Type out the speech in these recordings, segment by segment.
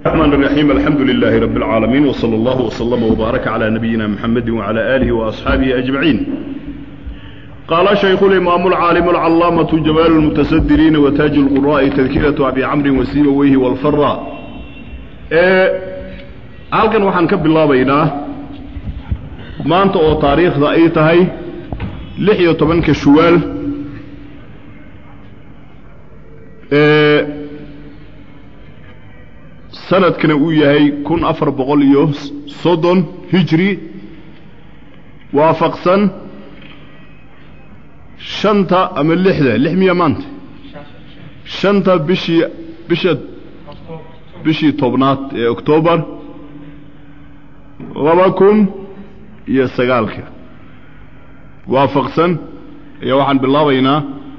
الرحمن الرحيم الحمد لله رب العالمين وصلى الله وسلم وبارك على نبينا محمد وعلى آله وأصحابه أجمعين قال شيخ الإمام العالم العلامة جمال المتسدرين وتاج القراء تذكرة أبي عمرو وسيبويه والفراء halkan waxaan ka bilaabaynaa maanta oo taariikhda ay tahay lix iyo tobanka shuwaal sanadkana uu yahay kun afar boqol iyo soddon hijri waafaqsan shanta ama lixda lix miya maanta shanta bishii bisha bishii tobnaad ee oktoobar laba kun iyo sagaalka waafaqsan ayaa waxaan bilaabaynaa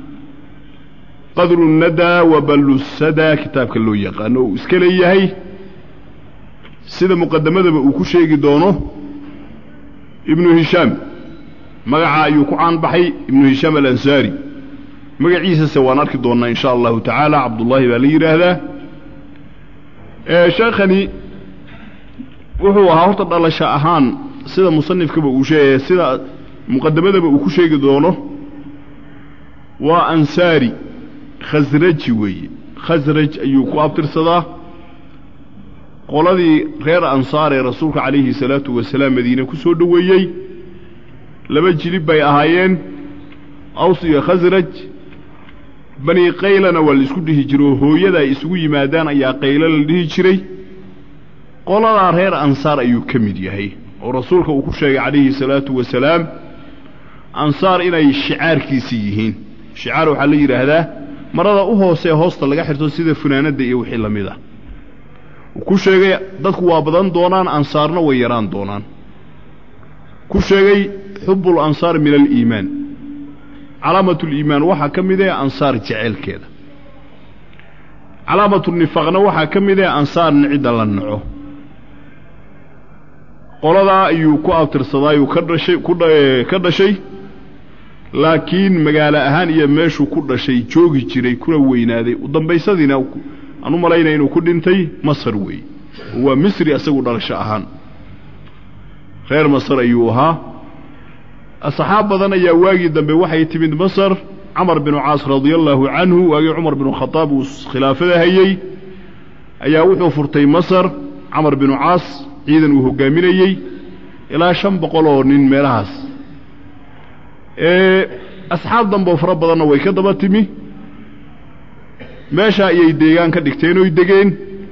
qadru nadaa wa ballusada kitaabka loo yaqaano uu iska leeyahay sida muqadamadaba uu ku sheegi doono ibnu hishaam magaca ayuu ku caanbaxay ibnu hishaam alansaari magaciisase waan arki doonnaa in sha allahu tacaala cabdullaahi baa la yidhaahdaa sheekhani wuxuu ahaa horta dhalasho ahaan sida musanifkaba uu sheegaya sida muqadamadaba uu ku sheegi doono waa ansaari khasraji weeye khasraj ayuu ku abtirsadaa qoladii reer ansaar ee rasuulka calayhi salaatu wasalaam madiine ku soo dhoweeyey laba jilib bay ahaayeen aws iyo khasraj bani qaylana waa la isku dhihi jiro hooyada ay isugu yimaadaan ayaa qaylo la dhihi jiray qoladaa reer ansaar ayuu ka mid yahay oo rasuulka uu ku sheegay calayhi salaatu wasalaam ansaar inay shicaarkiisii yihiin shicaar waxaa la yidhaahdaa marada u hoosee hoosta laga xirto sida funaanadda iyo wixii la mid ah uu ku sheegay dadku waa badan doonaan ansaarna way yaraan doonaan ku sheegay xubbul ansaar min aliimaan calaamatuliimaan waxaa ka mid ee ansaar jeceelkeeda calaamatuunifaaqna waxaa ka mid ee ansaarna cidda la naco qoladaa ayuu ku abtirsadaayuu ka dhashay ka dhashay laakiin magaalo ahaan iyo meeshuu ku dhashay joogi jiray kuna weynaaday u dambaysadiina aan u malaynaya inuu ku dhintay masar weeye oo waa misri isagu dhalasho ahaan reer masar ayuu ahaa asxaab badan ayaa waagii dambe waxay timid masar camar binu caas radia allaahu canhu waagii cumar binu khadaab uu khilaafada hayey ayaa wuxuu furtay masar camar binu caas ciidan uu hoggaaminayey ilaa shan boqol oo nin meelahaas asxaab damboo fara badanna way ka daba timi meeshaa ayay deegaan ka dhigteen oy degeen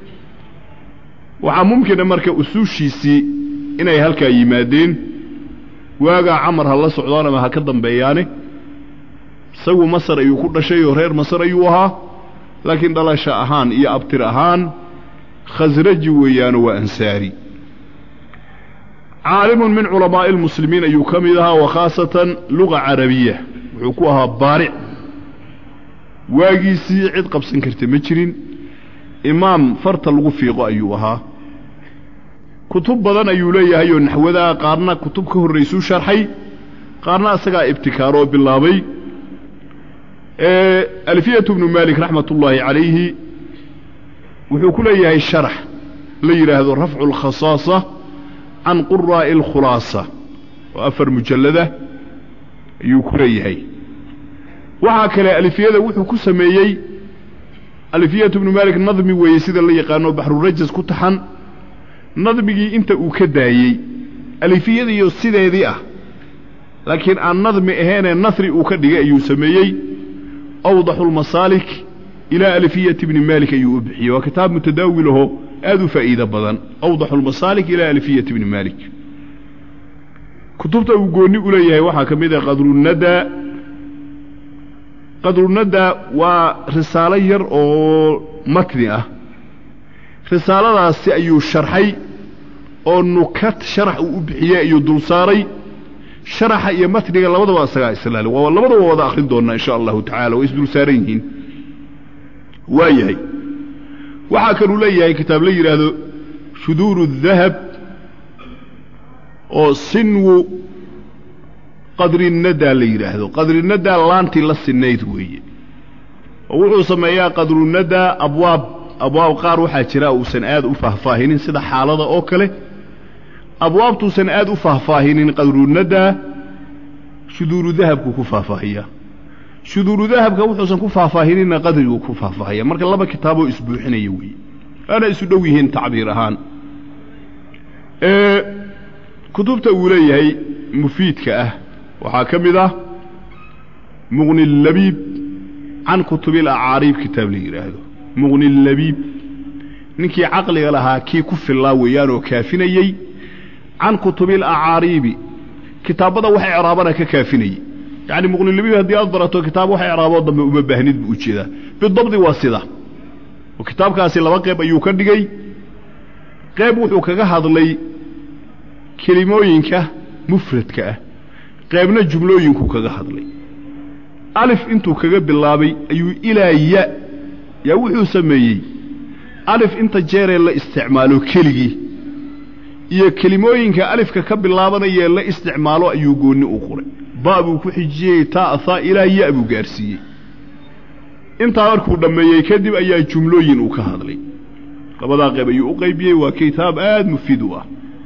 waxaa mumkina marka usuushiisii inay halkaa yimaadeen waagaa camar ha la socdaan ama ha ka dambeeyaane isagu masar ayuu ku dhashay oo reer masar ayuu ahaa laakiin dhalasho ahaan iyo abtir ahaan khasraji weeyaano waa ansaari caalimun min culamaa'i almuslimiin ayuu ka mid ahaa wa khaasatan luga carabiya wuxuu ku ahaa baaric waagiisii cid qabsan karta ma jirin imaam farta lagu fiiqo ayuu ahaa kutub badan ayuu leeyahay oo naxwadaa qaarna kutub ka horraysuu sharxay qaarna isagaa ibtikaaroo bilaabay alfiyatu bnu maalik raxmat ullaahi calayhi wuxuu ku leeyahay sharax la yidhaahdo rafcu alkhasaasa can quraa'i alkhulaasa oo afar mujallada ayuu ku leeyahay waxaa kale alifiyada wuxuu ku sameeyey alifiyatu bnu maalik nadmi weeye sida la yaqaano baxrurajas ku taxan nadmigii inta uu ka daayey alifiyadiiyo sideedii ah laakiin aan nadmi ahaynee nasri uu ka dhigay ayuu sameeyey awdaxu lmasaalik ilaa alifiyati bni maalik ayuu u bixiyey waa kitaab mutadaawilaho aad u faa'iido badan awdaxu lmasaalik ilaa alifiyati bni maalik kutubta uu goonni u leeyahay waxaa ka mid ah qadrunadaa qadrunadaa waa risaalo yar oo matni ah risaaladaasi ayuu sharxay oo nukad sharax uu u bixiyey ayuu dul saaray sharaxa iyo matniga labadaba isagaa islaali waa labadaba wada akhrin doonnaa insha allahu tacala way isdul saaran yihiin waa yahay waxaa kaluu leeyahay kitaab la yidhaahdo shuduuru الdahab oo sinwu qadrinadaa la yidhaahdo qadrinadaa laantii la sinayd weeye oo wuxuu sameeyaa qadrunadaa abwaab abwaab qaar waxaa jira uusan aad u faahfaahinin sida xaalada oo kale abwaabtuusan aad u faahfaahinin qadruunaddaa shuduuru dahabku ku faahfaahiyaa shuduuru dahabka wuxuusan ku faahfaahininna qadriguu ku faahfaahaya marka laba kitaaboo isbuuxinaya weeye waana isu dhow yihiin tacbiir ahaan kutubta uu leeyahay mufiidka ah waxaa ka mid ah muqni labiib can kutubil acaariib kitaab la yidhaahdo muqni labiib ninkii caqliga lahaa kii ku fillaa weeyaan oo kaafinayey can kutubil acaariibi kitaabbada wax icraabana ka kaafinayey yacni muqnilabiib haddii aad barato kitaab wax icraaboo dambe uma baahnid buu ujeedaa bidabdi waa sida oo kitaabkaasi laba qeyb ayuu ka dhigay qeyb wuxuu kaga hadlay kelimooyinka mufradka ah qaybna jumlooyinku kaga hadlay alif intuu kaga bilaabay ayuu ilaa ya yaa wuxuu sameeyey alif inta jeeree la isticmaalo keligii iyo kelimooyinka alifka ka bilaabanayee la isticmaalo ayuu goonni u qoray ba buu ku xijiyey taa haa ilaa ya buu gaarsiiyey intaa markuu dhammeeyey kadib ayaa jumlooyin uu ka hadlay labadaa qayb ayuu u qaybiyey waa kitaab aad mufiid u ah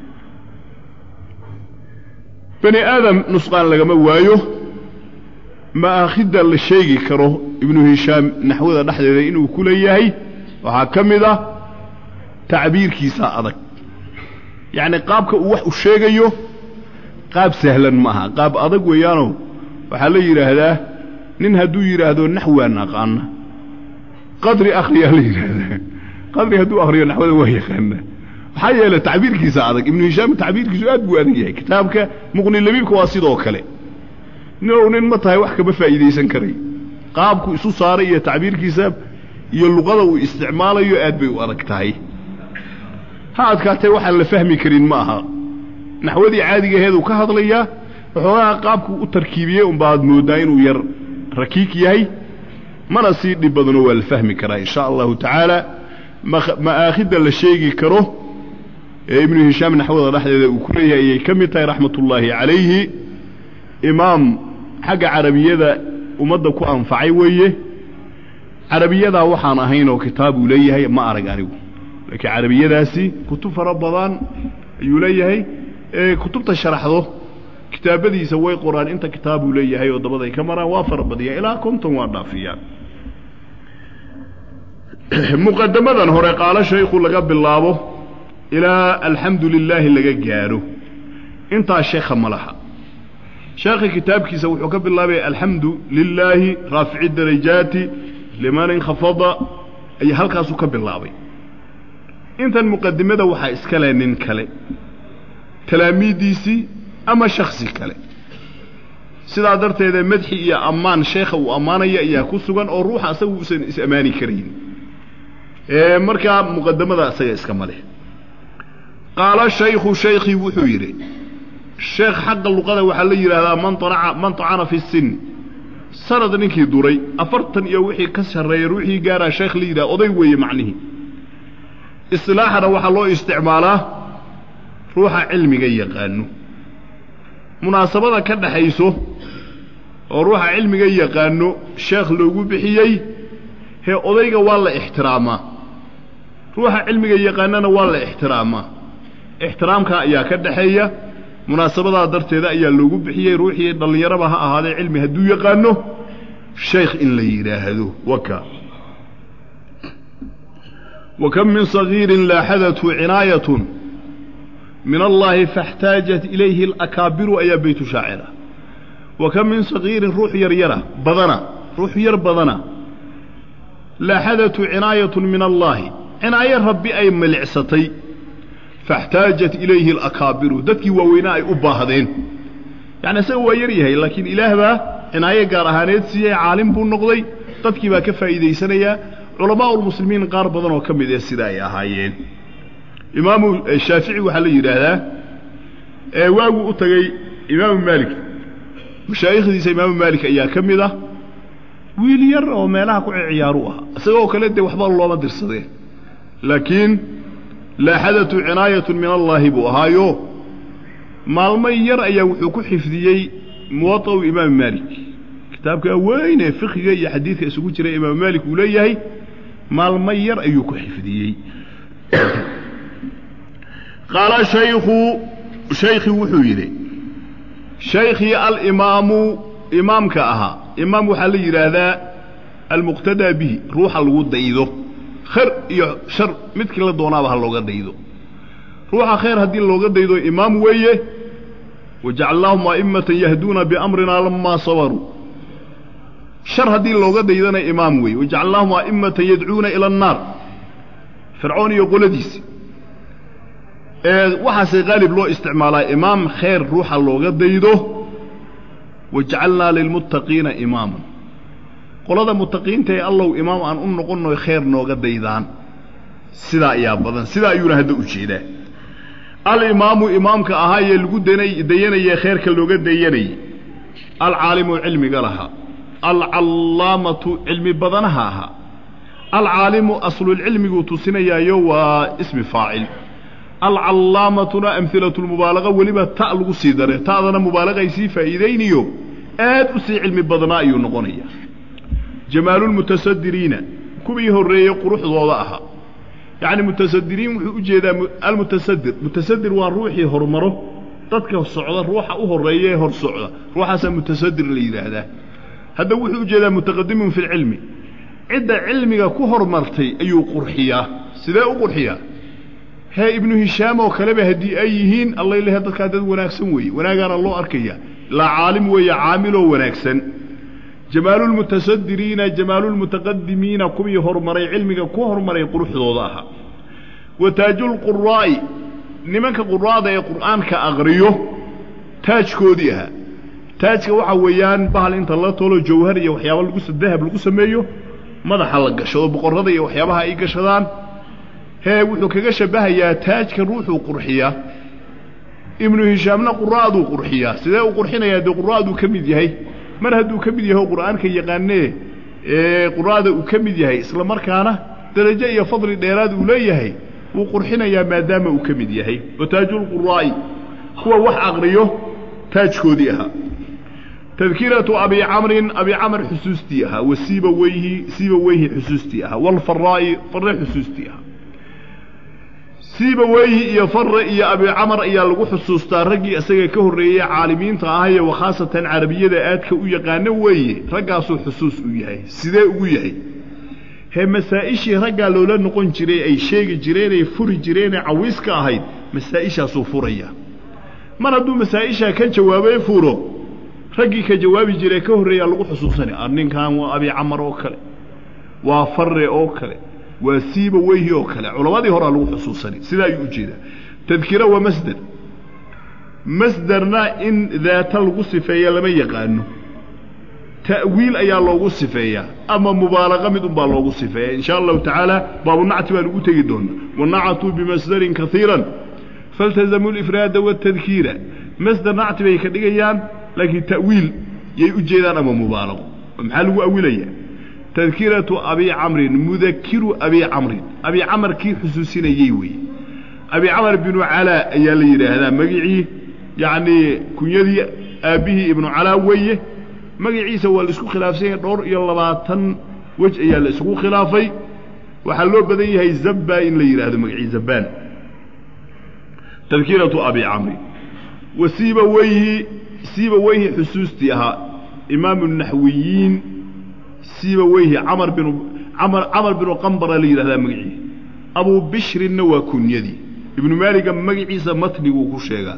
bani aadam nusqaan lagama waayo ma'aakhidda la sheegi karo ibnu hishaam naxwada dhexdeeda inuu ku leeyahay waxaa ka mid ah tacbiirkiisa adag yacni qaabka uu wax u sheegayo qaab sahlan ma aha qaab adag weeyaanoo waxaa la yidhaahdaa nin hadduu yidhaahdo naxwaan aqaana qadri akhriyaa la yidhaahdaa qadri hadduu akhriyo naxwada waa yaqaana maxaa yeele tacbiirkiisa adag ibnu hishaam tacbiirkiisu aad buu adag yahay kitaabka muqni labiibka waa sidoo kale ninow nin ma tahay wax kama faa'iidaysan karay qaabku isu saaray iyo tacbiirkiisa iyo luqada uu isticmaalayo aad bay u adag tahay ha adkaatee waxaan la fahmi karin ma aha naxwadii caadigaheeduu ka hadlayaa waxoogaha qaabkuu u tarkiibiyey unbaad mooddaa inuu yar rakiik yahay mana sii dhib badano waa la fahmi karaa in sha allahu tacaala ma'aakhidda la sheegi karo ee ibnu hishaam naxwada dhexdeeda uu ku leeyahay ayay ka mid tahay raxmatullaahi calayhi imaam xagga carabiyada ummadda ku anfacay weeye carabiyadaa waxaan ahayn oo kitaab uu leeyahay ma arag anigu laakiin carabiyadaasi kutub fara badan ayuu leeyahay ee kutubta sharaxdo kitaabadiisa way qoraan inta kitaabuu leeyahay oo dabaday ka maraan waa fara badiya ilaa konton waa dhaafiyaan muqadamadan hore qaalo shaykhu laga bilaabo ilaa alxamdu lilaahi laga gaadho intaa sheekha ma laha sheekha kitaabkiisa wuxuu ka bilaabaya alxamdu lilaahi raafici darajaati liman inkhafada ayaa halkaasuu ka bilaabay intan muqadimada waxaa iska leh nin kale talaamiiddiisii ama shaksi kale sidaa darteeda madxi iyo ammaan sheekha uu ammaanaya ayaa ku sugan oo ruuxa asaga uusan is-ammaani karayn markaa muqadamada isaga iskama leh qaala shaykhu shaykhii wuxuu yidhi sheekh xagga luqada waxaa la yidhaahdaa man anaca man tacana fi sin sanad ninkii duray afartan iyo wixii ka sarreeya ruuxii gaaraa sheekh la yidhaha oday weeye macnihii isilaaxana waxaa loo isticmaalaa ruuxa cilmiga yaqaano munaasabada ka dhaxayso oo ruuxa cilmiga yaqaano sheekh loogu bixiyey hee odayga waa la ixtiraamaa ruuxa cilmiga yaqaanana waa la ixtiraamaa ixtiraamkaa ayaa ka dhaxeeya munaasabadaa darteeda ayaa loogu bixiyey ruuxii dhallinyaraba ha ahaadee cilmi hadduu yaqaano shaykh in la yidhaahdo waka wa kam min sagiirin laaxadathu cinaayatun min allaahi faاxtaajat ilayhi alakaabiru ayaa beytu shaacira wa kam min sagiirin ruux yaryara badana ruux yar badana laaxadatu cinaayatun min allaahi cinaayo rabbi ay milicsatay faاxtaajat ilayhi alakaabiru dadkii waaweynaa ay u baahdeen yacni isaga waa yar yahay laakiin ilaah baa cinaayo gaar ahaaneed siiyey caalim buu noqday dadkii baa ka faa'iidaysanayaa culamaa ulmuslimiin qaar badan oo ka mid ee sida ay ahaayeen imaamu shaafici waxaa la yidhaahdaa ee waaguu u tagay imaamu maalik mashaa'ikhdiisa imaamu maalik ayaa ka mid ah wiil yar oo meelaha ku ciyaaru ah isagoo kale dee waxba looma dirsadeen laakiin laaxadatu cinaayatun min allaahi buu ahaayo maalmo yar ayaa wuxuu ku xifdiyey muwaطa'u imaamu maalik kitaabkaa weyn ee fikiga iyo xadiidka isugu jira imaamu maalik uu leeyahay maalmo yar ayuu ku xifdiyey qaala shaykhu shaykhii wuxuu yidhi shaykhii alimaamu imaamka ahaa imaam waxaa la yidhaahdaa almuqtadaa bihi ruuxa lagu daydo khayr iyo shar midkii la doonaaba ha looga daydo ruuxa khayr haddii looga daydo imaam weeye wajacalnaahum a'immatan yahduuna biamrina lamaa sabaruu shar haddii looga daydana imaam weeye wajacalnaahum a'immatan yadcuuna ila annaar fircoon iyo qoladiisi waxaase qaalib loo isticmaalaa imaam khayr ruuxa looga daydo wajacalnaa lilmuttaqiina imaaman qolada muttaqiinta ee allow imaam aan u noqonno khayr nooga daydaan sidaa ayaa badan sidaa ayuuna hadda u jeedaa alimaamu imaamka ahaayee lagu dayanayee khayrka looga dayanayey alcaalimu cilmiga lahaa alcallaamatu cilmi badanaha ahaa alcaalimu aslulcilmiguu tusinayaayo waa ismi faacil alcallaamatuna amhilatulmubaalaqa weliba ta lagu sii dare ta'dana mubaalaqay sii faa'iidayniyo aad u sii cilmi badnaa ayuu noqonaya jamaalulmutasadiriina kuwii horreeyey quruxdooda ahaa yacni mutasadiriin wuxuu u jeedaa almutasadir mutasadir waa ruuxii hormaro dadka socda ruuxa u horreeya ee hor socda ruuxaasaa mutasadir la yidhaahdaa hadda wuxuu u jeedaa mutaqadimun fi lcilmi cidda cilmiga ku hormartay ayuu qurxiyaa sidee u qurxiyaa hee ibnu hishaam oo kaleba haddii ay yihiin allay lehe dadkaa dad wanaagsan weeye wanaagaana loo arkaya laa caalim weeye caamiloo wanaagsan jamaalulmutasadiriina jamaalulmutaqadimiina kuwii horumaray cilmiga ku horumaray quruxdooda ahaa wa taajulquraa'i nimanka quraada ee qur'aanka aqriyo taajkoodii ahaa taajka waxaa weeyaan bahal inta la tolo jawhar iyo waxyaaba lagu dahab lagu sameeyo madaxa la gashado boqorrada iyo waxyaabaha ay gashadaan hee wuxuu kaga shabbahayaa taajka ruuxuu qurxiyaa ibnu hishaamna qura'aduu qurxiyaa sidee u qurxinayaa dee qura'aduu ka mid yahay mar hadduu ka mid yahay qur'aanka yaqaanee ee qura'ada uu ka mid yahay isla markaana darajo iyo fadli dheeraad uu leeyahay wuu qurxinayaa maadaama uu ka mid yahay wa taajulquraa'i kuwa wax aqriyo taajkoodii ahaa tadkiratu abi camrin abi camr xusuustii ahaa wa siiba weyhi siiba weyhi xusuustii ahaa walfaraa'i farre xusuustii ahaa siiba weyhi iyo farre iyo abi camar ayaa lagu xusuustaa raggii isaga ka horreeyey caalimiinta ahaye wa khaasatan carabiyada aadka u yaqaano weeye raggaasuu xusuus u yahay sidee ugu yahay hee masaa'ishii raggaa loola noqon jiray ay sheegi jireenay furi jireenee cawiiska ahayd masaa'ishaasuu furaya mar hadduu masaa'ishaa ka jawaabay furo raggii ka jawaabi jiree ka horreeyaa lagu xusuusanaya ninkan waa abi camar oo kale waa farre oo kale waa siiba weyhi oo kale culammadii horaa lagu xusuusanay sidaa ayuu u jeedaa tadkira waa masder masderna in daata lagu sifeeya lama yaqaano ta'wiil ayaa loogu sifeeyaa ama mubaalaqa mid unbaa loogu sifeeya in sha allahu tacaala baabunacti baan ugu tegi doonaa wanacatuu bimasdarin kaiiran faltazamuu lifraada waatadkiira masder nacti bay ka dhigayaan laakiin ta'wiil yay u jeedaan ama mubaalaqo maxaa lagu awilaya tadkiratu abi camrin mudakiru abi camrin abi camar kii xusuusinayey weeye abi camar binu calaa ayaa la yidhaahdaa magicii yacnii kunyadii aabbihii ibnu calaa weeye magaciisa waa la isku khilaafsan yahay dhowr iyo labaatan wej ayaa la isugu khilaafay waxaa loo badan yahay zabba in la yidhaahdo magacii zabbaan tadkiratu abi camrin wa siiba weyhi siiba weyhi xusuustii ahaa imaamu naxwiyiin siiba weyhi camar binu camar camar binu qambara la yidhahdaa magicii abuu bishrinna waa kunyadii ibnu maaliga magaciisa matniguu ku sheegaa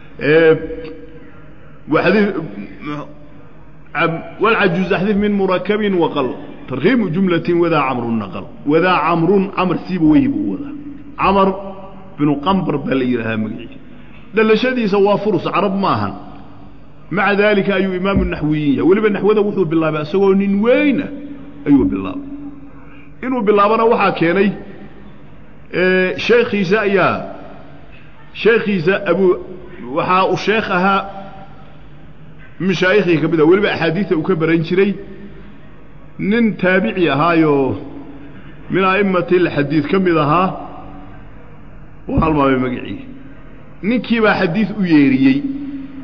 walcajuuz axdif min murakabin waqal tarkiimu jumlatin wadaa camrun naqal wadaa camrun camar siiba weyhi buu wadaa camar binu qambar baa la yidhahdaa magicii dhalashadiisa waa furus carab ma ahan maca daalika ayuu imaamu naxwiyin yahay weliba naxwada wuxuu bilaabay isagoo nin weyna ayuu bilaabay inuu bilaabana waxaa keenay sheekhiisa ayaa sheekhiisa abu waxaa uu sheekh ahaa mashaayikhii ka mid ah weliba axaadiida uu ka baran jiray nin taabici ahaayoo min a'immati lxadiid ka mid ahaa u halmaamay magacii ninkii baa xadiid u yeeriyey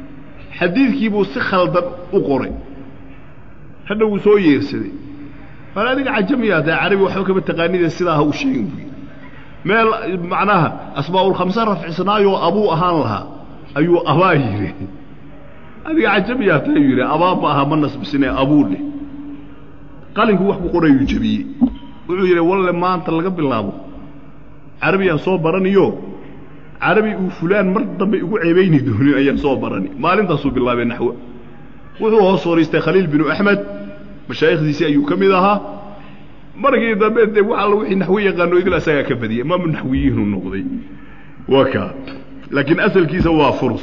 xadiidkii buu si khaldan u qoray hadha wuu soo yeersaday mar adiga cajamiyaa tahay carabi waxba kama taqaanida sidaa ha u sheegin buu yidhi meel macnaha asmaa'ulkhamse rafcisnaayoo abuu ahaan lahaa ayuu abaa yidhi adiga cajamiyaa tahay yidhi abaa ma aha ma nasbisine abuu dheh qalinku wax ku qorayuu jebiyey wuxuu yidhi walle maanta laga bilaabo carabiyaan soo baraniyo carabi uu fulaan mar dambe igu ceebayni doonin ayaan soo barani maalintaasuu bilaabay naxwo wuxuu hoos fadhiistay khaliil binu axmed mashaayikhdiisii ayuu ka mid ahaa markii dambe dee wax alla wixii naxwo yaqaano idil asagaa ka badiyay imaamu naxwiyiinuu noqday waa kaa laakiin asalkiisa waa furus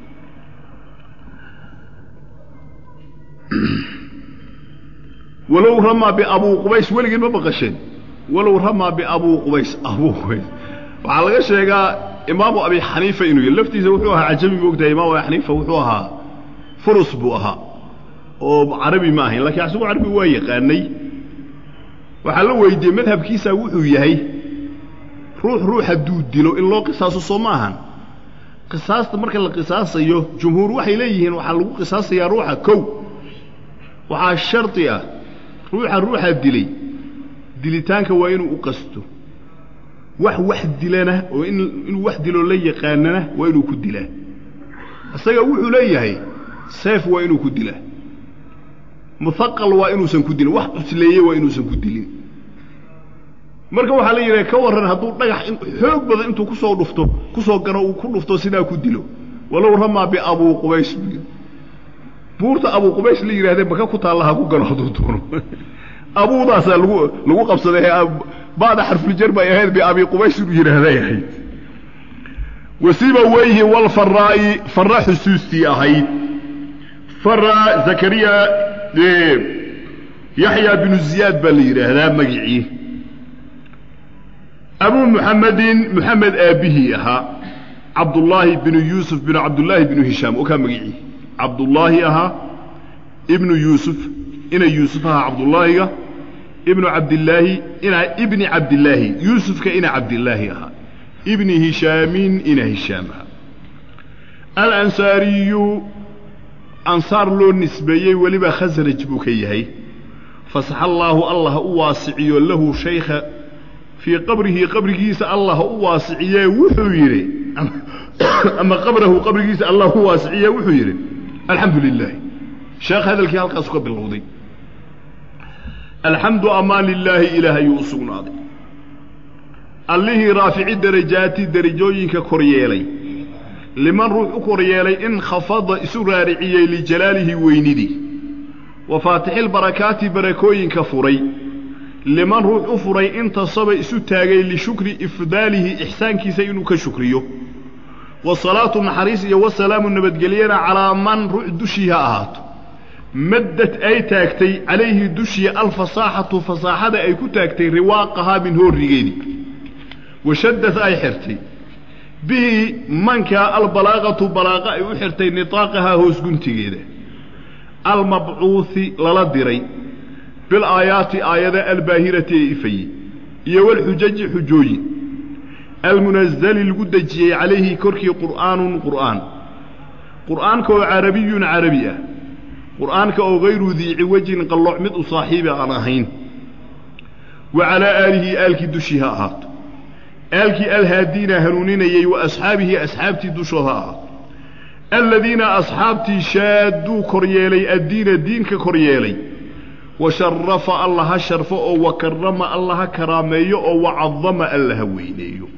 walow ramaa biabuu qubays weligiin ma baqasheen walow ramaa biabuu qubays abuu qubays waxaa laga sheegaa imaamu abi xaniifa inuu yahy laftiisa wuxuu ahaa cajami moogtahay imaamu abi xaniifa wuxuu ahaa furus buu ahaa oo carabi ma ahayn lakiin isagu carabi waa yaqaanay waxaa la weydiiyey madhabkiisa wuxuu yahay ruux ruux hadduu dilo in loo qisaaso soo ma ahan qisaasta marka la qisaasayo jumhuur waxay leeyihiin waxaa lagu qisaasayaa ruuxa kow waxaa shardi ah ruuxa ruuxa dilay dilitaanka waa inuu u qasto wax wax dilana oo in inuu wax diloo la yaqaanana waa inuu ku dilaa isaga wuxuu leeyahay seef waa inuu ku dilaa muhaqal waa inuusan ku dilin wax cusleeye waa inuusan ku dilin marka waxaa la yidhaha ka warran hadduu dhagax xoog badan intuu kusoo dhufto kusoo gano uu ku dhufto sidaa ku dilo walow ramaa biabuu qubays buu buurta abuu qubays la yidhahdee maka ku taalla ha ku gano hadduu doono abuudaasaa lagu lagu qabsaday ba'da xarfuljar bay ahayd biabii qubays inuu yidhaahday ahayd wasiba weyhi walfaraa'i farra xusuustii ahayd farra zakariya yaxya binu ziyaad baa la yidhaahdaa magicii abuu muxamedin muxamed aabbihii ahaa cabdullaahi binu yuusuf binu cabdullaahi binu hishaam oo kaa magicii cabdullaahi ahaa ibnu yuusuf ina yuusuf ahaa cabdullaahiga ibnu cabdillaahi ina ibni cabdillaahi yuusufka ina cabdillaahi ahaa ibni hishaamin ina hishaam ahaa alansaariyu ansaar loo nisbeeyey weliba khasraj buu ka yahay fasaxa allaahu allah ha u waasiciyo lahu shaykha fii qabrihi qabrigiisa allah ha u waasiciyee wuxuu yidhi ama qabrahu qabrigiisa allah u waasiciye wuxuu yidhi alxamdu lilaahi sheekh hadalkii halkaasu ka bilowday alxamdu amaan lilaahi ilaah ayuu u sugnaaday allihii raafici darajaati derajooyinka kor yeelay liman ruux u kor yeelay in khafada isu raariciyey lijalaalihi weynidii wa faatixilbarakaati barakooyinka furay liman ruux u furay intasaba isu taagay lishukri ifdaalihi ixsaankiisa inuu ka shukriyo wasalaatu naxariis iyo wasalaamu nabadgelyana calaa man ruux dushii ha ahaato maddad ay taagtay calayhi dushii alfasaaxatu fasaaxada ay ku taagtay riwaaqahaa min hoorrigeedii washaddad ay xirtay bihi mankaa albalaaqatu balaaqa ay u xirtay nitaaqahaa hoos guntigeeda almabcuuhi lala diray bilaayaati aayada albaahirati ee ifayey iyo walxujaji xujooyin almunazali lagu dejiyey calayhi korkii qur'aanun qur'aan qur'aanka oo carabiyun carabi ah qur'aanka oo hayru dii ciwajin qallooc mid u saaxiibi aan ahayn wa calaa aalihi aalkii dushii ha ahaato aalkii alhaadiina hanuuninayey wa asxaabihi asxaabtii dushooda ha ahaato aladiina asxaabtii shaadduu kor yeelay addiina diinka kor yeelay wa sharafa alla ha sharfo oo wa karama alla ha karaameeyo oo wa cadama alla ha weyneeyo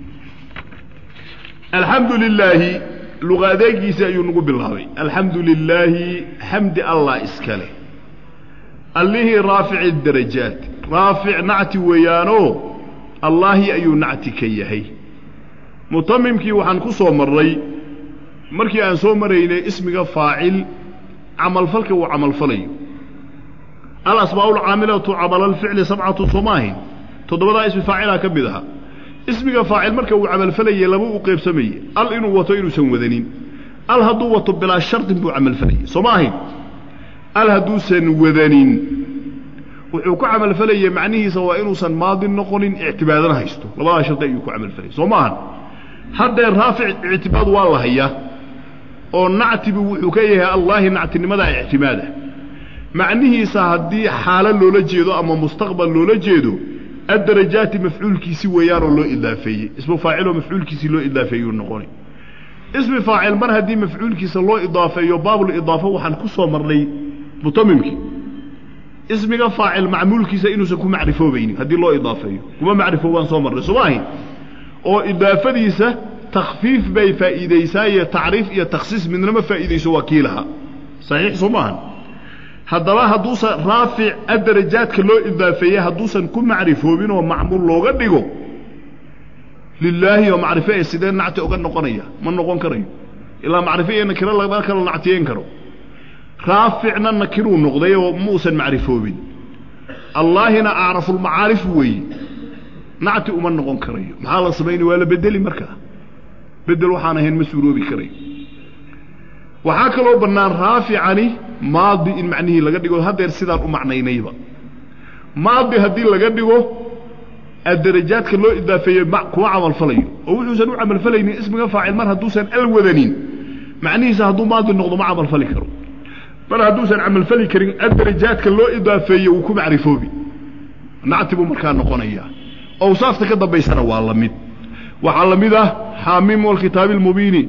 alxamdu lilaahi luqa adeegiisii ayuu nagu bilaabay alxamdu lilaahi xamdi allah iska leh allihii raafici darajaat raafic nacti weeyaanoo allaahi ayuu nacti ka yahay mutamimkii waxaan ku soo marray markii aan soo maraynay ismiga faacil camalfalka uu camalfalayo alasmaa lcaamilatu camalalficli sabcatu somaahin toddobadaa ismi faacilaa ka mid ahaa ismiga faacil marka uu camalfalayay laba u qaybsamayey al inuu wato inuusan wadanin al hadduu wato bilaa shardin buu camalfalayay soo ma ahayn al hadduusan wadanin wuxuu ku camalfalayay macnihiisa waa inuusan maadin noqonin ictibaadana haysto labadaa shardi ayuu ku camalfalayay soo maahan haddee raafic ictibaad waa la hayaa oo nactibu wuxuu ka yahay allaahi nactinimadaa ictimaada macnihiisa haddii xaalo loola jeedo ama mustaqbal loola jeedo addarajaati mafcuulkiisi weeyaanoo loo idaafeeyey ismu faaciloo mafcuulkiisii loo idaafeeyuu noqonay ismi faacil mar haddii mafcuulkiisa loo idaafeeyo baabul-idaafo waxaan ku soo marnay mutamimkii ismiga faacil macmuulkiisa inuusan ku macrifoobaynin haddii loo idaafeeyo kuma macrifoobaan soo marnay soo maahi oo idaafadiisa takfiif bay faa'iidaysaa iyo tacriif iyo takhsiis midnama faa'iidayso waa kii lahaa saxiix soo maahan haddaba hadduusan raafic addarajaadka loo idaafeeyey hadduusan ku macrifoobin oo macmuul looga dhigo lilaahi oo macrifo ee sidee nacti uga noqonaya ma noqon karayo ilaa macrifo iyo nakiro lama kala nactiyeyn karo raaficna nakiruu noqday oo muusan macrifoobin allaahina acrafulmacaarif weeye nacti uma noqon karayo maxaa la samaynay waa la bedeli markaa bedel waxaan ahayn ma suuroobi karayo waxaa kaloo bannaan raaficani maadi in macnihii laga dhigo haddeer sidaan u macnaynayba maadi haddii laga dhigo addarajaadka loo idaafeeye kuma camalfalayo oo wuxuusan u camalfalaynin ismiga faacil mar hadduusan al wadanin macnihiisa hadduu maadi noqdo ma camalfali karo mar hadduusan camalfali karin addarajaadka loo idaafeeye wuu ku macrifoobi nacti buu markaa noqonayaa awsaafta ka dambaysana waa la mid waxaa la mid ah xaamim walkitaabi almubiini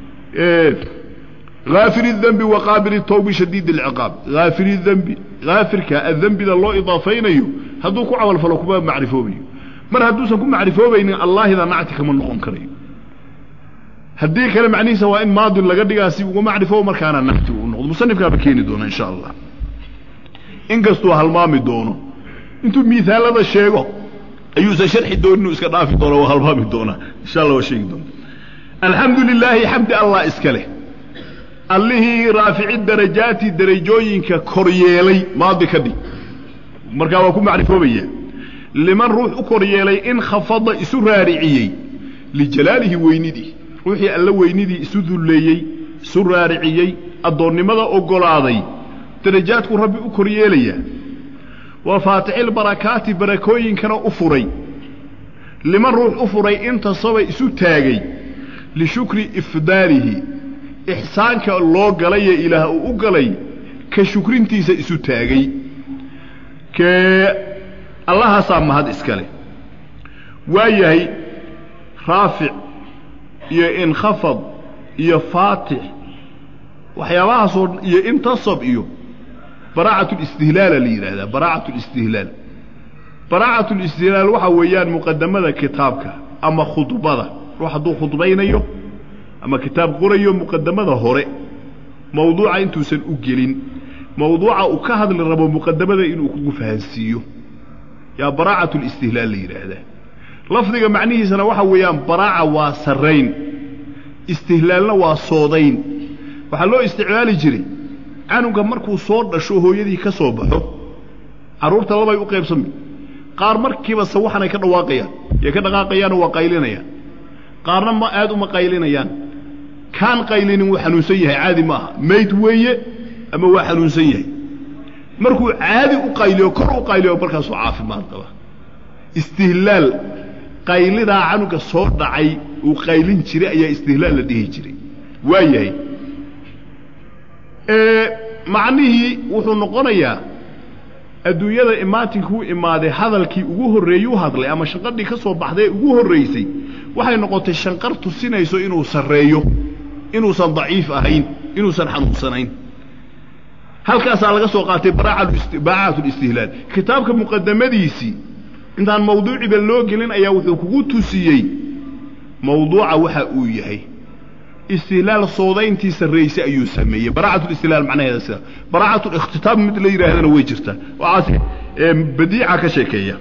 غاaفir الdنب وqاaبل التوب شhdيد العقاaب غاaفir الdنbi غاafirka adembida loo iضaafaynayo hadduu ku camal falo kuma macrifoobayo mar hadduusan ku macrifoobaynin allahida nacti kama noqon karayo haddii kale macnihiisa waa in maadin laga dhigaa si uga macrifoobo markaana nacti uu noqdo musanifkaaba keeni doona insha allah inkastuu halmaami doono intuu miaalada sheego ayuusan sharxi doonin inuu iska dhaafi doono waa halmaami doonaa insha allah waa sheegi doona alxamdu lilaahi xamdi allah iska leh allihii raafici darajaati darajooyinka kor yeelay maadi ka dhig markaa waa ku macrifoobaya liman ruux u kor yeelay in khafada isu raariciyey lijalaalihi weynidii ruuxii alla weynidii isu dulleeyey isu raariciyey addoonnimada oggolaaday darajaadku rabbi u kor yeelayaa waa faatixilbarakaati barakooyinkana u furay liman ruux u furay intasaba isu taagay lishukri ifdaalihi ixsaanka loo galayee ilaah uu u galay ka shukrintiisa isu taagay kee allahaasaa mahad iskale waa yahay raafic iyo inkhafad iyo faatix waxyaabahaasoo iyo intasab iyo baraacatlistihلاala la yidhaahdaa baraacatlistihلاal baraacatlistihلاal waxaa weeyaan muqadamada kitaabka ama khudbada ruux hadduu khudbaynayo ama kitaab qorayo muqadamada hore mawduuca intuusan u gelin mawduuca uu ka hadli rabo muqadamada inuu kugu fahansiiyo yaa baraacatlistihلاal la yidhaahdaa lafdiga macnihiisana waxa weeyaan baraaca waa sarrayn istihlaalna waa soodayn waxaa loo isticmaali jiray canuga markuu soo dhasho hooyadii ka soo baxo carruurta labay u qaybsami qaar markiiba sawaxanay ka dhawaaqayaan yay ka dhaqaaqayaanoo waa qaylinayaan qaarna ma aad uma qaylinayaan kaan qaylinin wuu xanuunsan yahay caadi ma aha mayd weeye ama waa xanuunsan yahay markuu caadi u qayliyo kor u qayliyo markaasuu caafimaad qaba istihlaal qaylidaa canuga soo dhacay uu qaylin jiray ayaa istihlaal la dhihi jiray waa yahay macnihii wuxuu noqonayaa adduunyada imaatinkuu imaaday hadalkii ugu horreeyey u hadlay ama shanqadhii ka soo baxday ee ugu horraysay waxay noqotay shanqar tusinayso inuu sarreeyo inuusan daciif ahayn inuusan xanuunsanayn halkaasaa laga soo qaatay baraacatlistihlaan kitaabka muqadamadiisii intaan mawduuciba loo gelin ayaa wuxuu kugu tusiyey mawduuca waxa uu yahay istihlaal soodayntii sarraysay ayuu sameeyey baraacatlistihlaal macnaheeda sida baraacatlkhtitaab mid la yidhaahdana way jirtaa waxaas badiica ka sheekeeya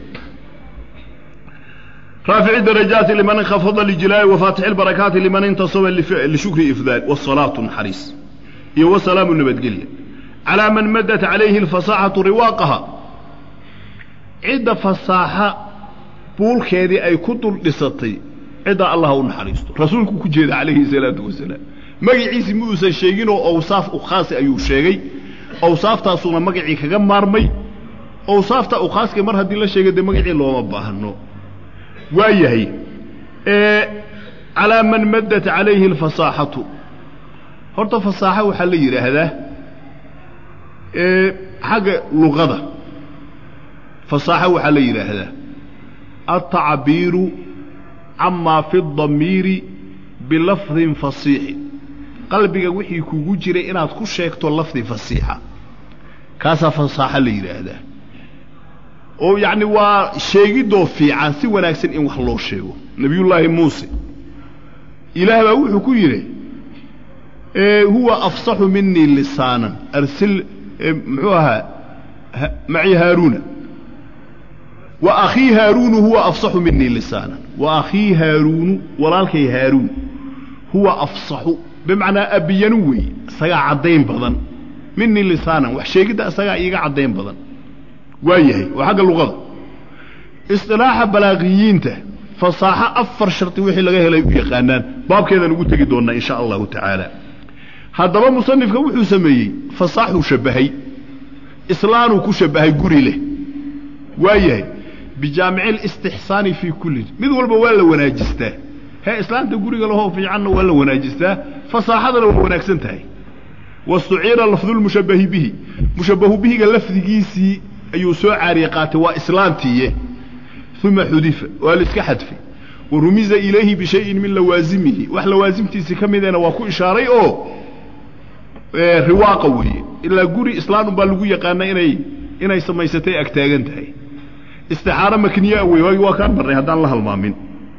raafici darajaati liman inkhafada lijlaali wafaatixi lbarakaati liman intasaba lishukri ifdaal wasalaatu naxariis iyo wasalaamu nabadgelya calaa man madat calayhi alfasaaxatu riwaaqaha cidda fasaaxa buulkeedii ay ku dul dhisatay ciddaa allah u naxariisto rasuulku ku jeeda calayhi salaatu wasalaam magaciisi ma uusan sheeginoo awsaaf u khaasi ayuu sheegay awsaaftaasuuna magacii kaga maarmay awsaafta u khaaska mar haddii la sheegay dee magacii looma baahno waa yahay calaa man maddat calayhi alfasaaxatu horta fasaaxo waxaa la yidhaahdaa xagga luqada fasaaxo waxaa la yidhaahdaa altacbiiru camaa fi damiiri bilafdin fasiixin qalbiga wixii kugu jiray inaad ku sheegto lafdi fasiixa kaasaa fasaaxo la yidhaahdaa oo yacni waa sheegidoo fiican si wanaagsan in wax loo sheego nebiyullaahi muuse ilaah baa wuxuu ku yidhi huwa afsaxu minii lisaanan arsil muxuu ahaa maci haaruuna wa akhii haaruunu huwa afsaxu minii lisaanan wa akhii haaruunu walaalkay haaruun huwa afsaxu bimacnaa abiyanu weeye isagaa caddayn badan minii lisaanan wax sheegidda isagaa iiga caddayn badan waa yahay waa xagga luqada isilaaxa balaaqiyiinta fasaaxo afar shardi wixii laga helay u yaqaanaan baabkeedaan ugu tegi doonnaa in sha allahu tacaala haddaba musanifka wuxuu sameeyey fasaaxuu shabbahay islaanuu ku shabbahay guri leh waa yahay bijaamici listixsaani fii kullin mid walba waa la wanaajistaa hee islaanta guriga lahoo fiicanna waa la wanaajistaa fasaaxadana waa wanaagsan tahay wastuciira lafdulmushabbahi bihi mushabbahu bihiga lafdigiisii ayuu soo caariye qaatay waa islaantiiye uma xudifa waa la iska xadfay wa rumiza ilayhi bishayin min lawaasimihi wax lawaasimtiisii ka midena waa ku ishaaray oo riwaaqa weeye ilaa guri islaan unbaa lagu yaqaana inay inay samaysatay agtaagan tahay istixaaro makniyaa wey waagi waa kaan marnay haddaan la halmaamin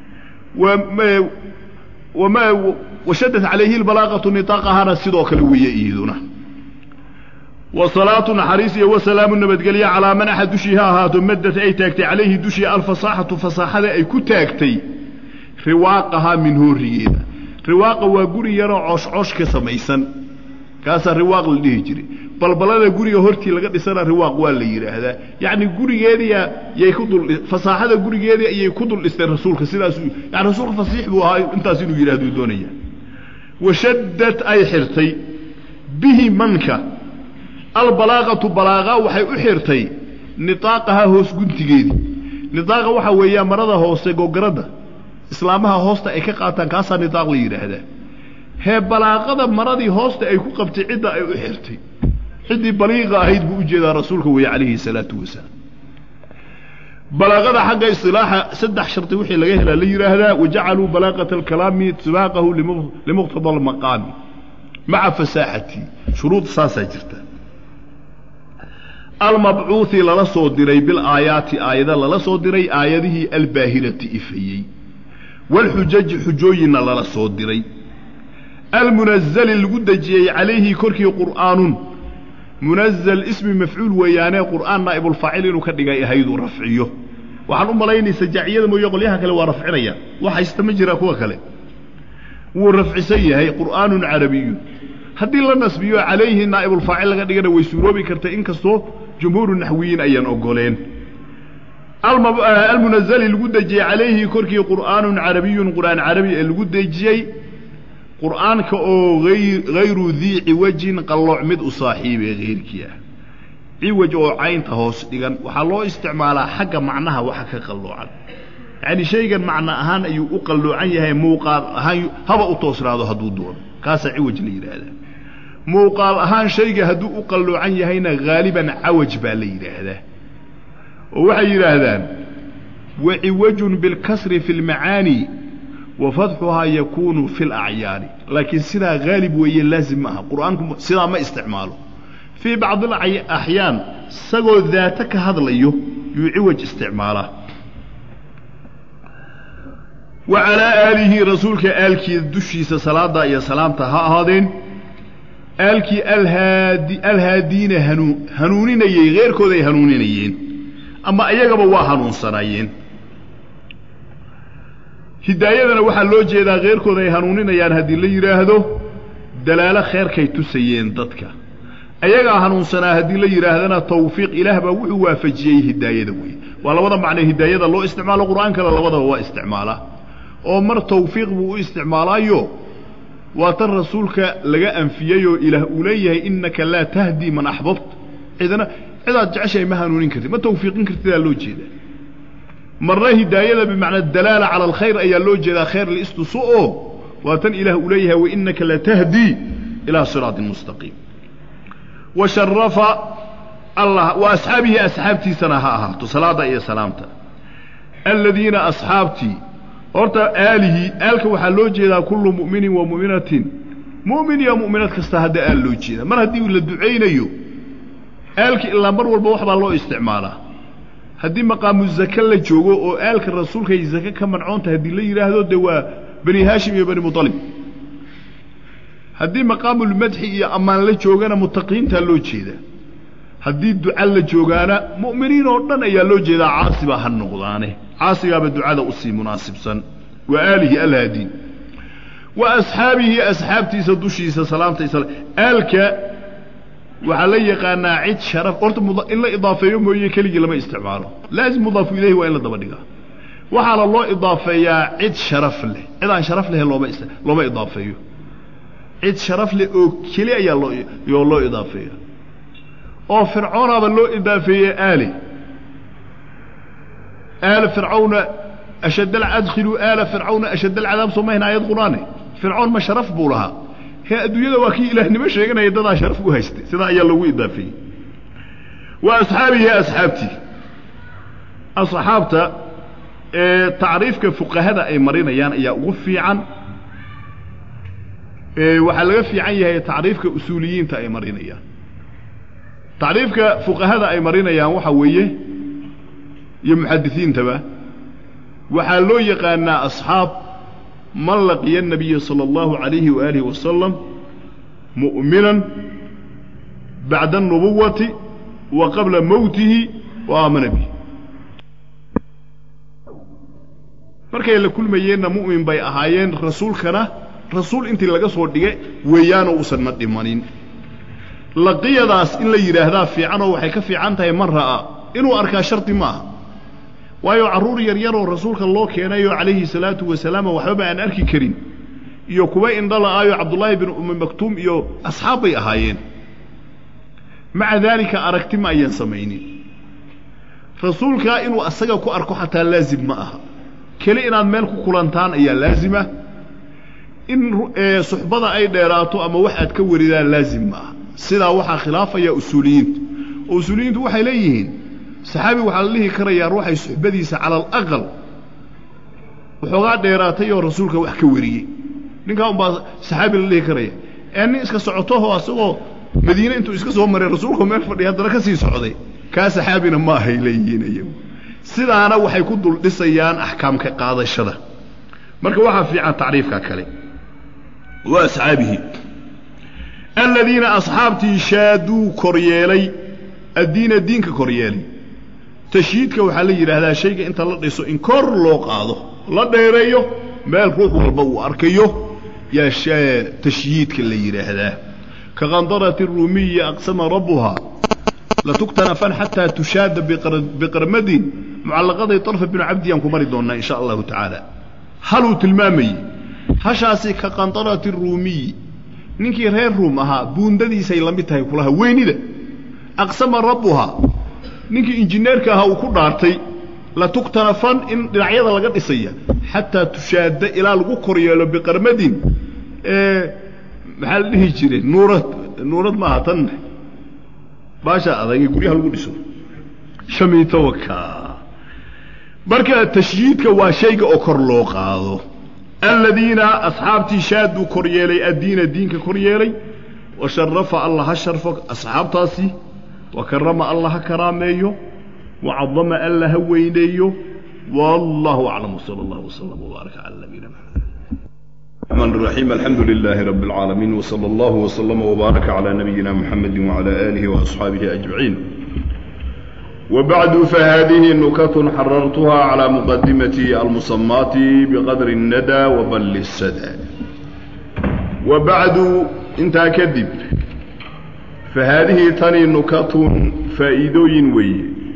wama washadat calayhi lbalaaqatu nitaaqahana sidoo kale weeye iyaduna wasalaatu naxariis iyo wasalaamu nabadgelye calaa man axad dushii ha ahaato maddat ay taagtay calayhi dushii alfasaaxatu fasaaxada ay ku taagtay riwaaqahaa min hoorigeeda riwaaqa waa guri yaroo cooshcoosh ka samaysan kaasaa riwaaq la dhihi jiray balbalada guriga hortii laga dhisana riwaaq waa la yidhaahdaa yacni gurigeediya yay ku dul fasaaxada gurigeedii ayay ku dul dhisteen rasuulka sidaasuu yani rasuulka fasiix buu ahaa intaas inuu yidhahduu doonaya washaddad ay xirtay bihi manka albalaaqatu balaaqa waxay u xirtay niaaqahaa hoos guntigeedii niaaqa waxaa weeyaa marada hoose gogaradda islaamaha hoosta ay ka qaataan kaasaa niaaq la yidhaahdaa hee balaaqada maradii hoosta ay ku qabtay cidda ay u xirtay ciddii baliiqa ahayd buu ujeedaa rasuulka weeye calayhi salaatu wasalaam balaaqada xagga isilaaxa saddex shardi wixii laga helaa la yidhaahdaa wajacaluu balaaqata alkalaami sibaaqahu limuqtada almaqaami maca fasaaxatii shuruud saasaa jirta almabcuuhi lala soo diray bilaayaati aayada lala soo diray aayadihii albaahirati ifayey waalxujaji xujooyinna lala soo diray almunazali lagu dejiyey calayhi korkii qur'aanun munazal ismi mafcuul weeyaanee qur'aan naa'ibulfaacil inuu ka dhigay ahayduu rafciyo waxaan u malaynaysa jaaciyada mooye qolyaha kale waa rafcinaya wax haysta ma jiraa kuwa kale wuu rafcisan yahay qur'aanun carabiyun haddii la nasbiyo calayhi naa'ibulfaacil laga dhigana way suuroobi kartay inkastoo jumhuuru naxwiyiin ayaan ogoleen almunazali lagu dejiyey calayhi korkii qur'aanun carabiyun qur'aan carabi ee lagu dejiyey qur'aanka oo hayru dii ciwajin qallooc mid u saaxiibee hayrkii ah ciwaj oo caynta hoos dhigan waxaa loo isticmaalaa xagga macnaha waxa ka qalloocan yacni shaygan macno ahaan ayuu u qalloocan yahay muuqaal ahaan haba u toosnaado hadduu doono kaasaa ciwaj la yidhaahdaa muuqaal ahaan shayga hadduu u qalloocan yahayna haaliban cawaj baa la yidhaahdaa oo waxay yidhaahdaan waciwajun bilkasri fi lmacaani wa fadxuhaa yakuunu fi lacyaani laakiin sidaa haalib weeye laazim maaha qur'aanku sidaa ma isticmaalo fii bacdi alaxyaan isagoo daata ka hadlayo yuu ciwaj isticmaalaa wa calaa aalihi rasuulka aalkiida dushiisa salaadda iyo salaamta ha ahaadeen aalkii alhaadi alhaadiina hanuu hanuuninayey heyrkooday hanuuninayeen ama iyagaba waa hanuunsanaayeen hidaayadana waxaa loo jeedaa kheyrkooda ay hanuuninayaan haddii la yidhaahdo dalaalo kheyrkay tusayeen dadka ayagaa hanuunsanaa haddii la yidhaahdana tawfiiq ilaah baa wuxuu waafajiyey hidaayada wey waa labada macnee hidaayada loo isticmaalo qur'aankana labadaba waa isticmaalaa oo mar tawfiiq buu u isticmaalaayo waa tan rasuulka laga anfiyeyoo ilaah uu leeyahay innaka laa tahdii man axbabt cidna cidaad jeceshahay ma hanuunin kartid ma tawfiiqin kartidaa loo jeedaa marna hidaayada bimacnaa dalaala cala alkhayr ayaa loo jeedaa khayr liistuso oo waa tan ilaah uu leeyahay wainaka latahdii ilaa siraatin mustaqiim wa sharafa allah wa asxaabihi asxaabtiisana ha ahaato salaada iyo salaamta aladiina asxaabtii horta aalihi aalka waxaa loo jeedaa kullu mu'minin wa mu'minatin mu'min iyo mu'minad kasta hadda aal loo jeeda mar haddii la ducaynayo aalka ilaa mar walba wax baa loo isticmaalaa haddii maqaamu zake la joogo oo aalka rasuulka ay zake ka mancoonta haddii la yidhaahdo dee waa bani haashim iyo bani muطalib haddii maqaamulmadxi iyo ammaan la joogana mutaqiintaa loo jeeda haddii duca la joogaana mu'miniin oo dhan ayaa loo jeedaa caasiba ha noqdaane caasigaaba ducada usii munaasibsan wa aalihi alhaadiin wa asxaabihi asxaabtiisa dushiisa salaamta isla aalka waxaa la yaqaanaa cid sharaf horta in la idaafeeyo mooye keligii lama isticmaalo laazim mudaafu ilayhi waa in la daba dhigaa waxaana loo idaafeeyaa cid sharaf leh cid aan sharaf leh looma looma idaafeeyo cid sharaf leh oo keli ayaa loo loo idaafeeya oo fircoonaaba loo idaafeeyey aali aala fircawna ashad adkhiluu aala fircawna ashad alcadaab soo mahayna aayad qur-aane fircoon ma sharaf buu lahaa he adduunyada waa kii ilaahnimo sheeganaya dadaa sharaf u haystay sidaa ayaa loogu idaafeeyey wa asxaabihi asxaabtii asxaabta ee tacriifka fuqahada ay marinayaan ayaa ugu fiican waxaa laga fiican yahay tacriifka usuuliyiinta ay marinayaan tacriifka fuqahada ay marinayaan waxaa weeye iyo muxadisiintaba waxaa loo yaqaanaa asxaab man laqiya الnabiya salى اllahu عalayhi waalihi wasalam mu'minan bacda الnubuwati wa qabla mowtihi wa aamana bih markay la kulmayeenna mu'min bay ahaayeen rasuulkana rasuul intii laga soo dhige weeyaanoo uusanna dhimanin laqiyadaas in la yidhaahdaa fiicanoo waxay ka fiican tahay man ra'aa inuu arkaa shardi ma aha waayo carruur yaryaroo rasuulka loo keenayoo calayhi salaatu wasalaam waxbaba aan arki karin iyo kuwa indhala-aayo cabdullaahi bin ummi maktuum iyo asxaab bay ahaayeen maca daalika aragti ma ayaan samaynin rasuulkaa inuu asaga ku arko xataa laazim ma aha keli inaad meel ku kulantaan ayaa laazima in suxbada ay dheeraato ama wax aad ka waridaan laazim ma aha sidaa waxaa khilaafaya usuuliyiinta oo usuuliyiintu waxay leeyihiin saxaabi waxaa la dhihi karayaa ruuxay suxbadiisa cala alaqal waxoogaa dheeraatay oo rasuulka wax ka wariyey ninkaa unbaa saxaabi la dhihi karaya ee nin iska socotoho asagoo madiine intuu iska soo maray rasuulka meel fadhiya haddana ka sii socday kaa saxaabina ma ahay leeyihiin iyagu sidaana waxay ku dul dhisayaan axkaamka qaadashada marka waxaa fiican tacriifka kale wa asxaabihi aladiina asxaabtii shaaduu koryeelay addiina diinka koryeelay tashyiidka waxaa la yidhaahdaa shayga inta la dhiso in kor loo qaado la dheereeyo meel ruux walba uu arkayo yaa tashyiidka la yidhaahdaa ka kandarati ruumiyi aqsama rabbuhaa latuktanafan xataa tushaada biqarmadin mucallaqaday طarfa binu cabdiyaan ku mari doonnaa in sha allahu tacaala haluu tilmaamayey hashaasi ka kandarati ruumiyi ninkii reer ruum ahaa buundadiisay la mid tahay kulaha weynida aqsama rabbuhaa ninkii injineerka ahaa uu ku dhaartay latuktanafan in dhinacyada laga dhisaya xataa tushaada ilaa lagu kor yeelo biqarmadin maxaa la dhihi jiray nuurad nuurad maaha tan baasha adag ee guryaha lagu dhiso shamiitowaka marka tashyiidka waa shayga oo kor loo qaado aladiina asxaabtii shaaduu kor yeelay addiina diinka kor yeelay wa sharafa alla ha sharfo asxaabtaasi wa karama alla ha karaameeyo wa cadama alla ha weyneeyo wallahu aclam wsala allah wslam wbaaraka cala nabiyina maxamed الرحمن الرحيم الحمد لله رب العالمين وصلى الله وسلم وبارك على نبينا محمد وعلى آله وأصحابه أجمعين وبعد فهذه نكت حررتها على مقدمة المصمات بقدر الندى وبل السدى وبعد انت كذب فهذه تني نكت فائدوين وي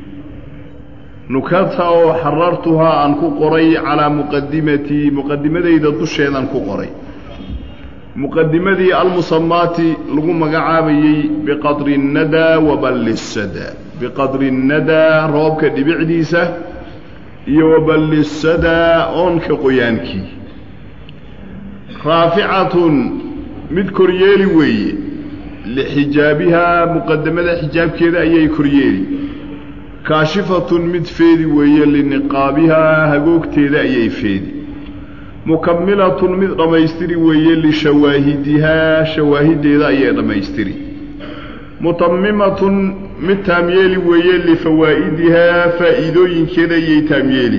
nukata oo xarartuhaa aan ku qoray calaa muqadimatii muqadimadayda dusheedaan ku qoray muqadimadii almusamaati lagu magacaabayey biqadri الnadaa waballi الsadaa biqadri الnadaa roobka dhibicdiisa iyo waballi الsadaa oonka qoyaankii raaficatun mid koryeeli weeye lixijaabihaa muqadamada xijaabkeeda ayay koryeeli kaashifatun mid feedi weeye liniqaabihaa hagoogteeda ayay feedi mukamilatun mid dhammaystiri weeye lishawaahidihaa shawaahiddeeda ayay dhammaystiri mutamimatun mid taamyeeli weeye lifawaa'idihaa faa'iidooyinkeeda ayay taamyeeli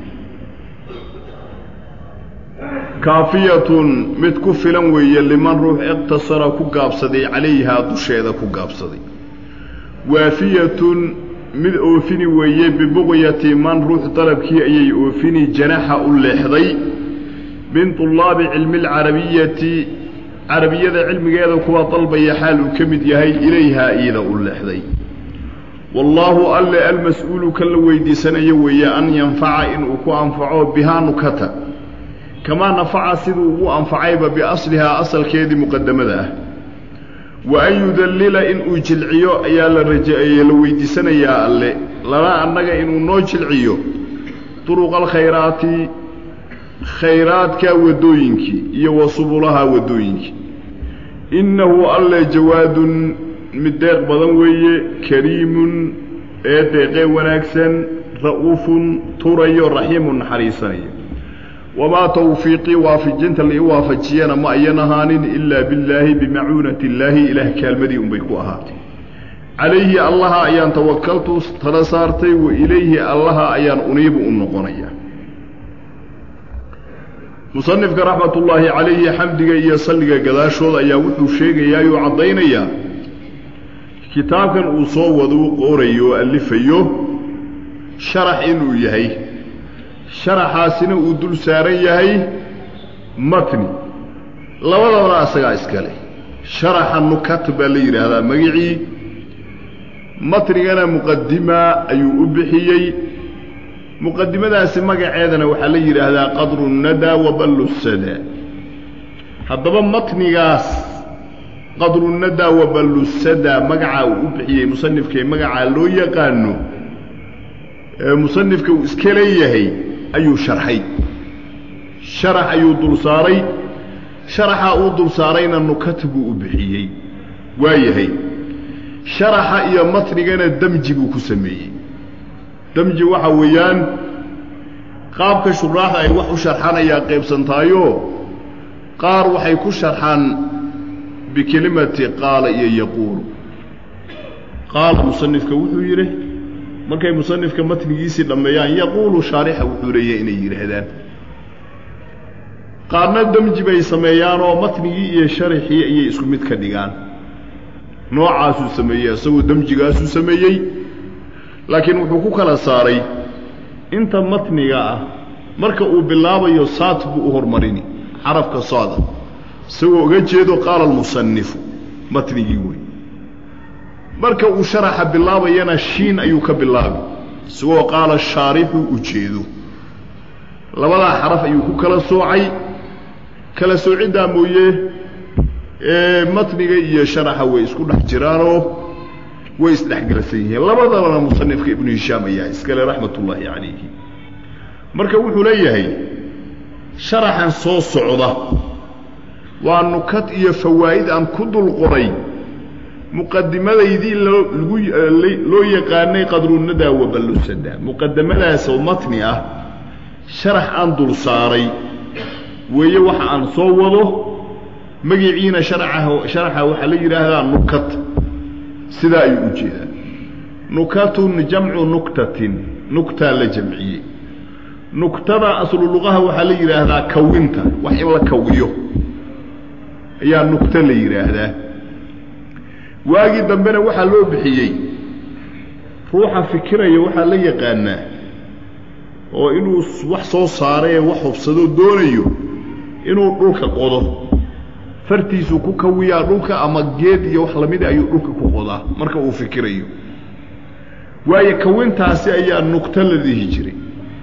kaafiyatun mid ku filan weeye liman ruux iqtasara ku gaabsaday calayhaa dusheeda ku gaabsaday waafiyatun mid oofini weeye bibuqyati man ruux dalabkii ayay oofini janaxa u leexday min طulaabi cilmi اlcarabiyati carabiyada cilmigeeda kuwa dalbaya xaal uu ka mid yahay ilayhaa iida u leexday wallaahu alle almas-uulu kan la weydiisanayo weeye an yanfaca inuu ku anfaco bihaa nukata kamaa nafaca siduu ugu anfacayba biaslihaa asalkeedii muqadamada ah wa an yudallila inuu jilciyo ayaa la rajaeye la weydiisanayaa alle lana annaga inuu noo jilciyo duruqa alkhayraati khayraadka waddooyinkii iyo wa subulaha waddooyinkii innahu alle jawaadun mid deeq badan weeye kariimun ee deeqee wanaagsan ra'uufun turayo raxiimun naxariisanayo wamaa tawfiiqii waafajinta lai waafajiyana ma ayan ahaanin ilaa billaahi bimacuunati illaahi ilaah kaalmadii unbay ku ahaatay calayhi allaha ayaan tawakaltu tala saartay wa ilayhi allaha ayaan uniibu u noqonaya musanifka raxmatullaahi calayhi xamdiga iyo salliga gadaashooda ayaa wuxuu sheegayaa oo caddaynayaa kitaabkan uu soo wadu qorayo oo alifayo sharax inuu yahay sharaxaasina uu dul saaran yahay matni labadabana asagaa iskale sharaxa nukat baa la yidhaahdaa magicii matnigana muqadima ayuu u bixiyey muqadimadaasi magaceedana waxaa la yidhaahdaa qadru nadaa wa ballu sadaa haddaba matnigaas qadru nadaa wa ballu sadaa magacaa uu u bixiyey musanifkee magacaa loo yaqaano ee musanifka uu iska leeyahay ayuu sharxay sharax ayuu dul saaray sharaxa uu dul saarayna nukat buu u bixiyey waa yahay sharaxa iyo matnigana demji buu ku sameeyey demji waxa weeyaan qaabka shuraaxda ay wax u sharxanayaa qaybsantaayo qaar waxay ku sharxaan bikelimati qaala iyo yaquulu qaala musanifka wuxuu yidhi markay musanifka matnigiisii dhammeeyaan yaquulu shaarixa wuxuu leeyahay inay yidhaahdaan qaarna demji bay sameeyaanoo matnigii iyo sharaxii ayay isku mid ka dhigaan noocaasuu sameeyey isagoo demjigaasuu sameeyey laakiin wuxuu ku kala saaray inta matniga ah marka uu bilaabayo saat buu u hormarini xarafka sooda isagoo uga jeedo qaala almusanifu matnigii wey marka uu sharaxa bilaabayana shiin ayuu ka bilaabi isagoo qaala shaarixu u jeedo labadaa xaraf ayuu ku kala soocay kala soociddaa mooye matniga iyo sharaxa way isku dhex jiraanoo way isdhexgelsan yihiin labadabana musanifka ibnu hishaam ayaa iskale raxmat ullaahi calayhi marka wuxuu leeyahay sharaxan soo socda waa nukad iyo fawaa'id aan ku dul qoray muqadimadaydii loogu loo yaqaanay qadrunadaa waballusada muqadamadaasoo matni ah sharax aan dul saaray weeye waxa aan soo wado magiciina sharaxa sharaxa waxaa la yidhaahdaa nukat sidaa ayuu u jeedaa nukatun jamcu nuktatin nuktaa la jamciyey nuktada aslu luqaha waxaa la yidhaahdaa kawinta wax in la kawiyo ayaa nukto la yidhaahdaa waagii dambena waxaa loo bixiyey ruuxa fikiraya waxaa la yaqaanaa oo inuu wax soo saaree wax hubsadoo doonayo inuu dhulka qodo fartiisuu ku kawiyaa dhulka ama geed iyo wax lamida ayuu dhulka ku qodaa marka uu fikirayo waayo kawintaasi ayaa nugto la dhihi jiray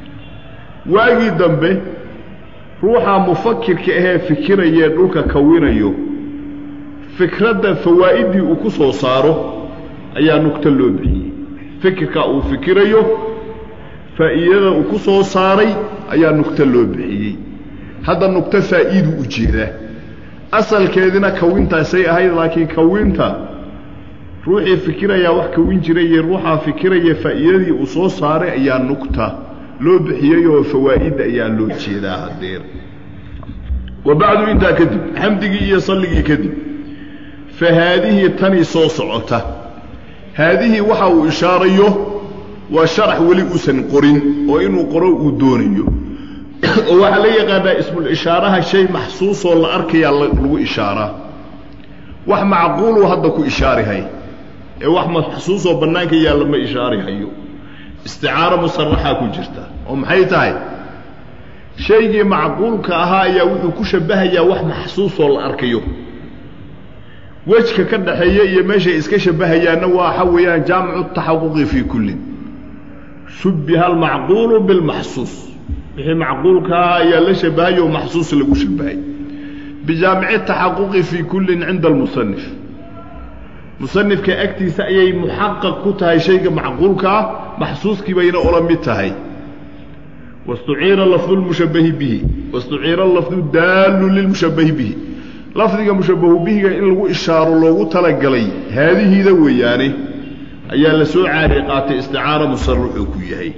waagii dambe ruuxa mufakirka ahee fikirayee dhulka kawinayo fikradda fawaa'iddii uu ku soo saaro ayaa nugto loo bixiyey fikirka uu fikirayo faa'iidada uu ku soo saaray ayaa nugto loo bixiyey hadda nugto faa'iiduu u jeedaa asalkeedina kawintaasay ahayd laakiin kawinta ruuxii fikirayaa wax kawin jiray iyo ruuxaa fikiraya faa'iidadii uu soo saaray ayaa nugta loo bixiyey oo fawaa'idda ayaa loo jeedaa hadeer wa bacdu intaa kadib xamdigii iyo salligii kadib fa haadihii tanii soo socota haadihii waxa uu ishaarayo waa sharax weli uusan qorin oo inuu qoro uu doonayo oo waxaa la yaqaanaa ismul ishaaraha shay maxsuusoo la arkayaa lagu ishaaraa wax macquuluu hadda ku ishaarihay ee wax maxsuusoo bannaanka yaalla ma ishaarihayo isticaaro musaraxaa ku jirta oo maxay tahay shaygii macquulka ahaa ayaa wuxuu ku shabbahayaa wax maxsuusoo la arkayo wejka ka dhaxeeya iyo meeshay iska shabbahayaanna waxa weeyaan jaamicu taxaquqi fii kullin shubbiha almacquulu bilmaxsuus wixii macquulkaa ayaa la shabahay oo maxsuus lagu shabahay bijaamici taxaquqi fii kullin cinda almusanif musanifka agtiisa ayay muxaqaq ku tahay shayga macquulkaa maxsuuskii bayna ola mid tahay wastuciira lafdu lmushabahi bihi wastuciira lafdu daallu lilmushabahi bihi lafdiga mushabahu bihiga in lagu ishaaro loogu talagalay haadihiida weeyaane ayaa la soo caari qaatay isticaara musarruxuu ku yahay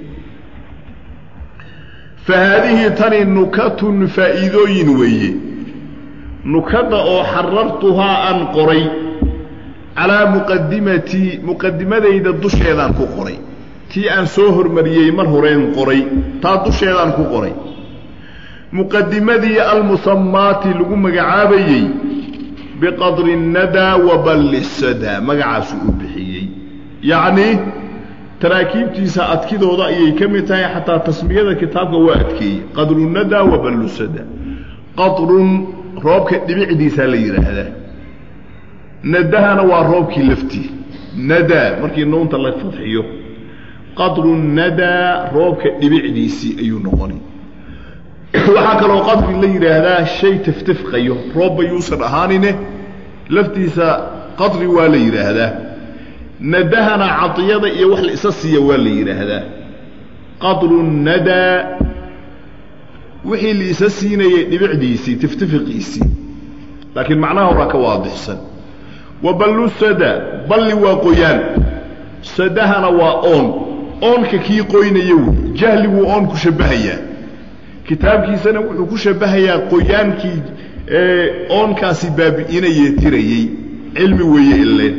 fa haadihii tani nukatun faa'iidooyin weeye nukadda oo xarartuhaa aan qoray calaa muqadimatii muqadimadayda dusheedaan ku qoray tii aan soo hormariyey mar horeen qoray taa dusheedaan ku qoray muqadimadii almusamaati lagu magacaabayey biqadri nadaa wa balli sadaa magacaasuu u bixiyey yacnii taraakiibtiisa adkidooda ayay ka mid tahay xataa tasmiyada kitaabka waa adkeeyey qadru nadaa wa ballu sadaa qadrun roobka dhibicdiisaa la yidhaahdaa nadahana waa roobkii laftii nadaa markii nuunta la fadxiyo qadru nadaa roobka dhibicdiisii ayuu noqonay waxaa kaloo qadri la yidhaahdaa shay taftifqayo roobba yuusan ahaanine laftiisa qadri waa la yidhaahdaa nadahana cadiyada iyo wax la isa siiya waa la yidhaahdaa qadru nadaa wixii la isa siinayay dhibicdiisii tiftifiqiisii laakiin macnaha horaa ka waadixsan wa ballu sada balli waa qoyaan sadahana waa oon oonka kii qoynaya wey jahliguu oon ku shabbahayaa kitaabkiisana wuxuu ku shabbahayaa qoyaankii oonkaasi baabi'inayee tirayey cilmi weeye ileen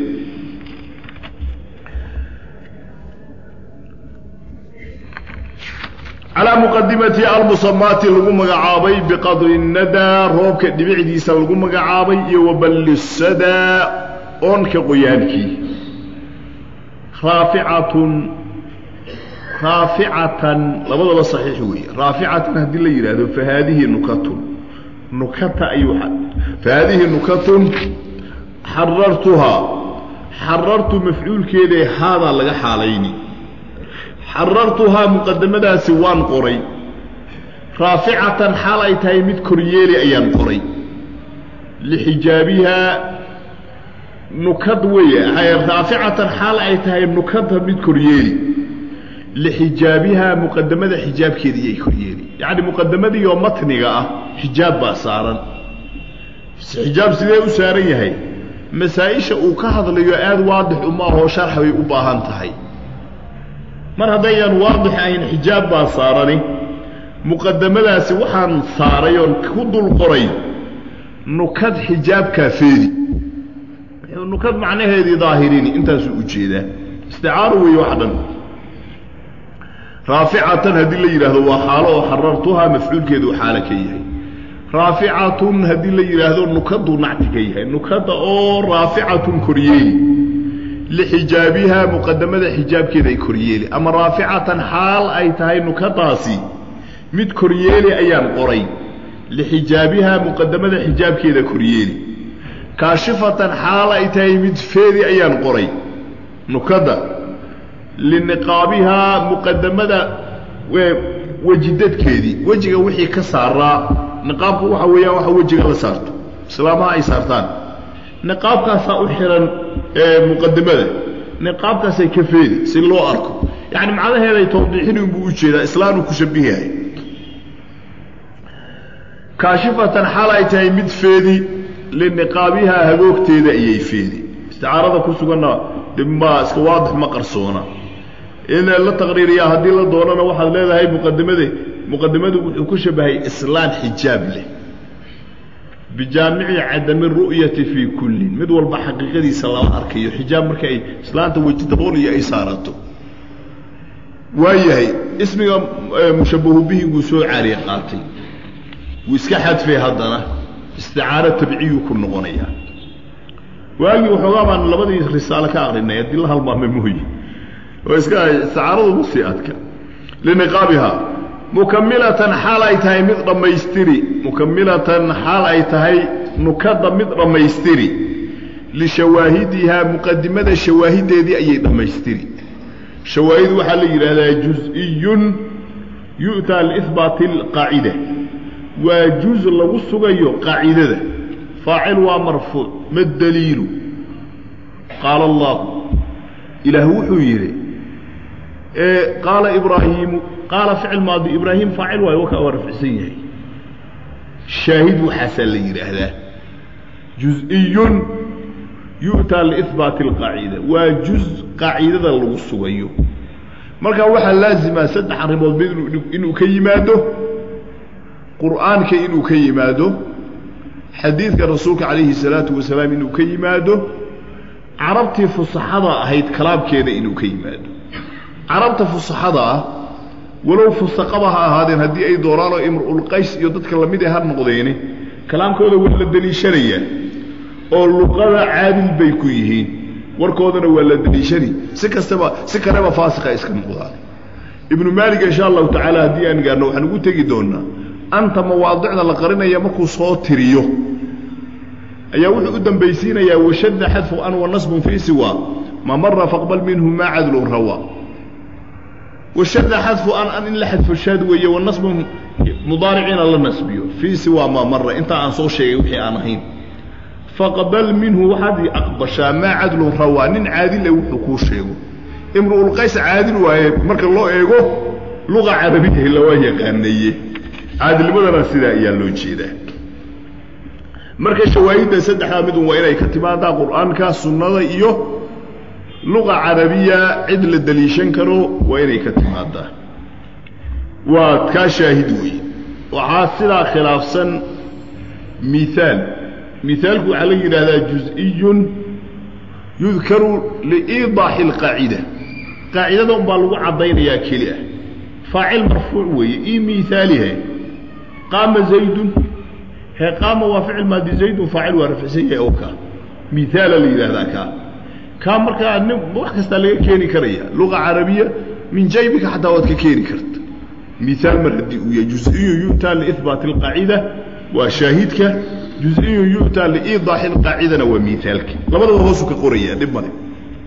calaa muqadimati almusamaati lagu magacaabay biqadri nadaa roobka dhibicdiisa lagu magacaabay iyo waballi sadaa oonka qoyaankii raaficatun raaficatan labadaba saxiix weeye raaficatan haddii la yidhaahdo fa haadihi nukatun nukata ayuu fa haadihi nukatun xarartuhaa xarartu mafcuulkeedae haadaa laga xaalayni xarartuhaa muqadamadaasi waan qoray raaficatan xaal ay tahay mid koryeeli ayaan qoray lixijaabihaa nukad weeye raaficatan xaal ay tahay nukadda mid koryeeli lixijaabihaa muqadamada xijaabkeedii ay koryeeli yacni muqadamadii oo matniga ah xijaab baa saaran xijaab sidee u saaran yahay masaa-isha uu ka hadlayo aada waadix uma ahoo sharx bay u baahan tahay mar haddayaan waadix ahayn xijaab baa saarani muqadamadaasi waxaan saaray oon ku dul qoray nukad xijaabkaa feedi nukad macnaheedii daahirini intaasuu ujeedaa isticaaro weeye wax dhan raaficatan haddii la yidhaahdo waa xaalo oo xarartuhaa mafcuulkeedu xaalo ka yahay raaficatun haddii la yidhaahdo nukaduu nacti ka yahay nukada oo raaficatun koryeeli lixijaabihaa muqadamada xijaabkeeda ay koryeeli ama raaficatan xaal ay tahay nukadaasi mid koryeeli ayaan qoray lixijaabihaa muqadamada xijaabkeeda koryeeli kaashifatan xaal ay tahay mid feedi ayaan qoray nukada liniqaabihaa muqadamada wejidadkeedii wejiga wixii ka saaraa niqaabku waxa weeyaan waxa wejiga la saarto islaamaha ay saartaan niqaabkaasaa u xihan muqadamada niqaabkaasay ka feedi si loo arko yacni macnaheeday tawdiixin unbuu u jeedaa islaanuu ku shabihahay kaashifatan xaal ay tahay mid feedi liniqaabihaa hagoogteeda ayay feedi isticaarada ku suganna dibmaa iska waadix ma qarsoona in la taqriiriyaa haddii la doonana waxaad leedahay muqadimade muqadimadu wuxuu ku shabahay islaan xijaab leh bijaamici cadami ru'yati fii kullin mid walba xaqiiqadiisa lama arkayo xijaab marka ay islaanta weji dabool iyo ay saarato waayahay ismiga mushabahu bihi wuu soo caariye qaatay wuu iska xadfay haddana isticaaro tabciyuu ku noqonayaa waagii waxoogaa baan labadii risaalo ka aqrinay haddii la halmaamay mooye oo iska isticaaradu ma sii adka liniqaabihaa mukamilatan xaal ay tahay mid dhammaystiri mukamilatan xaal ay tahay nukada mid dhammaystiri lishawaahidihaa muqadimada shawaahideedii ayay dhammaystiri shawaahid waxaa la yidhaahdaa juz-iyun yu'taa liihbaati alqaacida waa juz lagu sugayo qaacidada faacil waa marfuuc ma daliilu qaala allahu ilaah wuxuu yidhi qaala ibraahiimu qaala ficil maadi ibraahim faacil waayo wakaa waa rafcsan yahay shaahid waxaasaa la yidhaahdaa juz-iyun yu'taa liihbaati alqaacida waa juz qaacidada lagu sugayo marka waxaa laazima saddex arrimood mid inuu ka yimaado qur'aanka inuu ka yimaado xadiidka rasuulka calayhi salaatu wasalaam inuu ka yimaado carabtii fusaxada ahayd kalaamkeeda inuu ka yimaado carabta fusaxada ah walow fusaqaba ha ahaadeen haddii ay dooraanoo imru'ulqays iyo dadka lamid ee ha noqdeene kalaamkooda waa la deliishanayaa oo luqada caadil bay ku yihiin warkoodana waa la deliishani si kastaba si kaleba faasiqa iska noqdaan ibnu maalik insha allahu tacaala haddii aan gaarno waxaan ugu tegi doonaa anta mawaadicda la qarinaya markuu soo tiriyo ayaa wuxuu u dambaysiinayaa washadda xadfu an wa nasbun fii siwa ma mara faqbal minhu maa cadlun rawa washadda xadfu an an in la xadfo shaad weeye wa nasbun mudaariciina la nasbiyo fii siwa maa mara intaa aan soo sheegay wixii aan ahayn faqbal minhu waxaad aqbashaa maa cadlun rawaa nin caadile wuxuu kuu sheego imru'ulqays caadil waaye marka loo eego luqa carabiyahi lawaa yaqaaneeye caadilnimadana sidaa ayaa loo jeedaa marka shawaahidda saddexdaa midun waa inay ka timaadaa qur'aanka sunnada iyo luqa carabiya cid la deliishan karo waa inay ka timaadaa waa kaa shaahid weeye waxaa sidaa khilaafsan miaal miaalku waxaa la yidhaahdaa juz-iyun yudkaru liiidaaxi alqaacida qaacidada unbaa lagu caddaynayaa keli ah faacil marfuuc weeye ii miaalihe qaama zaydun he qaama waa ficil maadi zaydun faacil waa rafcsan yahay oo kaa miaala la yidhaahdaa kaa kaa markaa nin wax kastaa laga keeni karaya luqa carabiya min jaybika xataa waad ka keeni karta miaal mar haddii uu yahay juz-iyun yu'taa liihbaati alqaacida waa shaahidka juz-iyun yu'taa liiidaaxi alqaacidana waa miaalki labadaba hoosu ka qoraya dhib male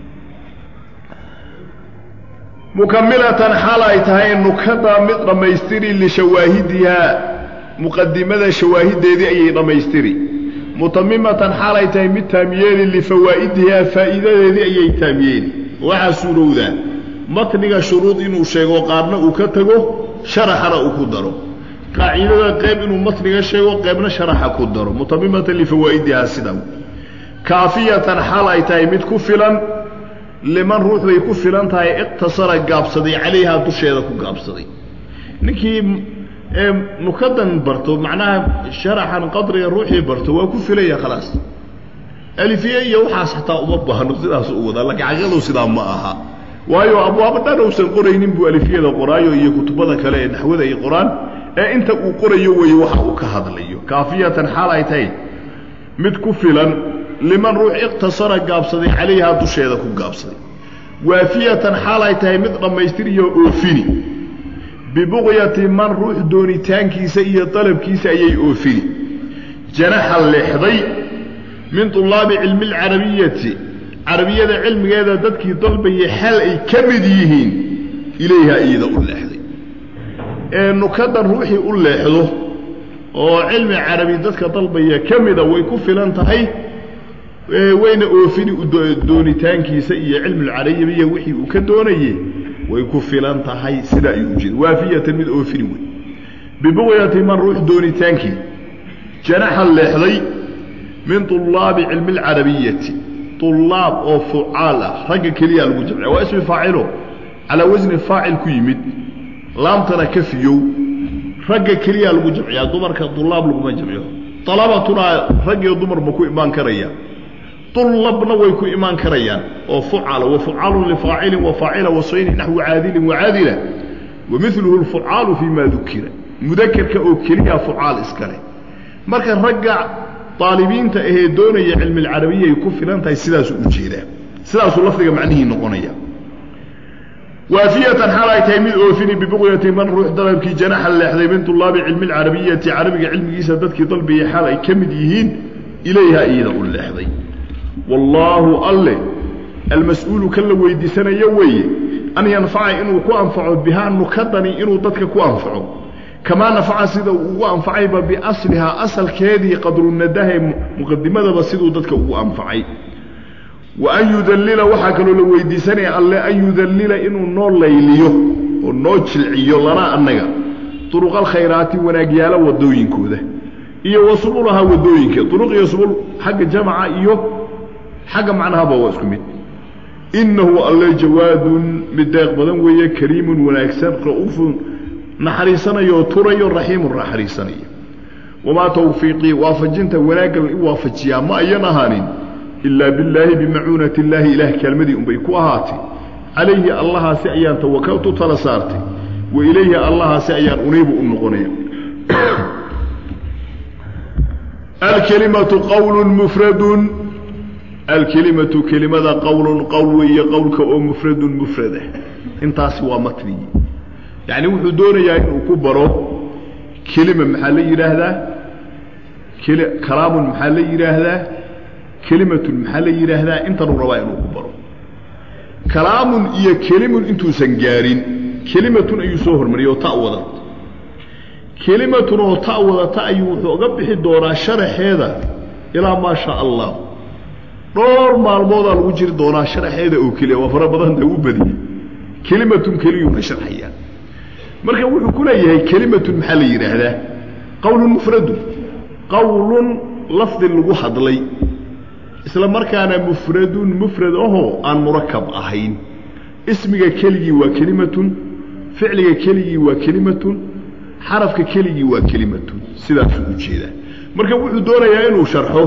mukamilatan xaal ay tahay nukada mid dhammaystiri lishawaahidihaa muqadimada shawaahideedii ayay dhammaystiri mutamimatan xaal ay tahay mid taamiyeeli lifawaa'idihaa faa'iidadeedii ayay taamiyeeli waxaa suurowdaa matniga shuruud inuu sheego qaarna uu ka tago sharaxana uu ku daro qaacidada qayb inuu matniga sheego qaybna sharaxa ku daro mutamimatan lifawaa'idihaa sida kaafiyatan xaal ay tahay mid ku filan liman ruux bay ku filan tahay iqtasara gaabsaday calayhaa dusheeda ku gaabsaday ninkii nukadan barto macnaha sharaxan qadriga ruuxii barto waa ku filaya khalaas alifiye iyo waxaas xataa uma baahno sidaas u wadaa laakiin xaqiiqadu sidaa ma aha waayo abwaabo dhan uusan qoraynin buu alifiyada qoraayo iyo kutubada kale ee naxwada ay qoraan ee inta uu qorayo weeye waxa uu ka hadlayo kaafiyatan xaal ay tahay mid ku filan liman ruux iqtasara gaabsaday calayhaa dusheeda ku gaabsaday waafiyatan xaal ay tahay mid dhammaystiriyo oofini bibuqyati man ruux doonitaankiisa iyo dalabkiisa ayay oofini janaxa leexday min tulaabi cilmi alcarabiyati carabiyada cilmigeeda dadkii dalbayay xal ay ka mid yihiin ilayhaa iyada u leexday ee nukadan ruuxii u leexdo oo cilmi carabi dadka dalbaya ka mida way ku filan tahay wayna oofini doonitaankiisa iyo cilmulcarabiya wixii uu ka doonaye way ku filan tahay sidaa ayuu ujeeda waafiyatan mid oofini wey bibuqyati man ruux doonitaankii janaxa leexday min طulaabi cilmi اlcarabiyati طulaab oo fucaal ah ragga keliya lagu jamciya waa ismi faacilo calaa wasni faacil ku yimid laamtana ka fiyow ragga keliya lagu jamciyaa dumarka طulaab laguma jamciyo طalabatuna rag iyo dumar ma ku imaan karaya طulabna way ku imaan karayaan oo fucala wafucaalu lifaacilin wafaacila wasayni naxwi caadilin wacaadila wamiluhu اlfucaalu fii ma dukira mudakerka oo keliya fucaal iskale marka ragga aalibiinta ahee doonaya cilmi اlcarabiya ay ku filan tahay sidaasuu u jeedaa sidaasuu lafdiga macnihii noqonaya waafiyatan xaal ay tahay mid oofini bibuqyati man ruux dalabkii janaxa leexday min طulaabi cilmi اlcarabiyati carabiga cilmigiisa dadkii dalbiyay xaal ay ka mid yihiin ilayha iyada u leexday wallaahu alle almas-uulu kan la weydiisanayo weeye an yanfaca inuu ku anfaco bihaa nukadani inuu dadka ku anfaco kamaa nafaca sida uu ugu anfacayba biaslihaa asalkeedii qadrunadahe muqadimadaba siduu dadka ugu anfacay wa an yudallila waxaa kaloo la weydiisanaya alle an yudallila inuu noo layliyo oo noo jilciyo lana annaga duruqa alkhayraati wanaagyaalo wadooyinkooda iyo wa subulahaa wadooyinka duruq iyo subul xagga jamaca iyo xagga macnahaba waa isku mid innahu alle jawaadun mid deeq badan weeye kariimun wanaagsan ra'uufun naxariisanayo turayo raxiimun naxariisanayo wamaa tawfiiqii waafajinta wanaagga i waafajiyaa ma ayan ahaanin ilaa billaahi bimacuunati illaahi ilaah kaalmadii unbay ku ahaatay calayhi allahaasi ayaan tawakaltu tala saartay wa ilayhi allahaasi ayaan uniibu u noqonaya alkelimatu qowlun mufradun alkelimatu kelimada qowlun qowl weeye qowlka oo mufradun mufradah intaasi waa matnigii yacni wuxuu doonayaa inuu ku baro kelima maxaa la yidhaahdaa keli kalaamun maxaa la yidhaahdaa kelimatun maxaa la yidhaahdaa intanuu rabaa inuu ku baro kalaamun iyo kelimun intuusan gaarin kelimatun ayuu soo hormariyay oo ta wadata kelimatun oo ta wadata ayuu wuxuu uga bixi doonaa sharaxeeda ilaa maa shaa allah dhowr maalmoodaa lagu jiri doonaa sharaxeeda oo keliya waa fara badanta u badiyey kelimatun keliyuuna sharxayaa marka wuxuu ku leeyahay kelimatun maxaa la yidhaahdaa qowlun mufradun qowlun lafdi lagu hadlay isla markaana mufradun mufrad ahoo aan murakab ahayn ismiga keligii waa kelimatun ficliga keligii waa kelimatun xarafka keligii waa kelimatun sidaasuu u jeedaa marka wuxuu doonayaa inuu sharxo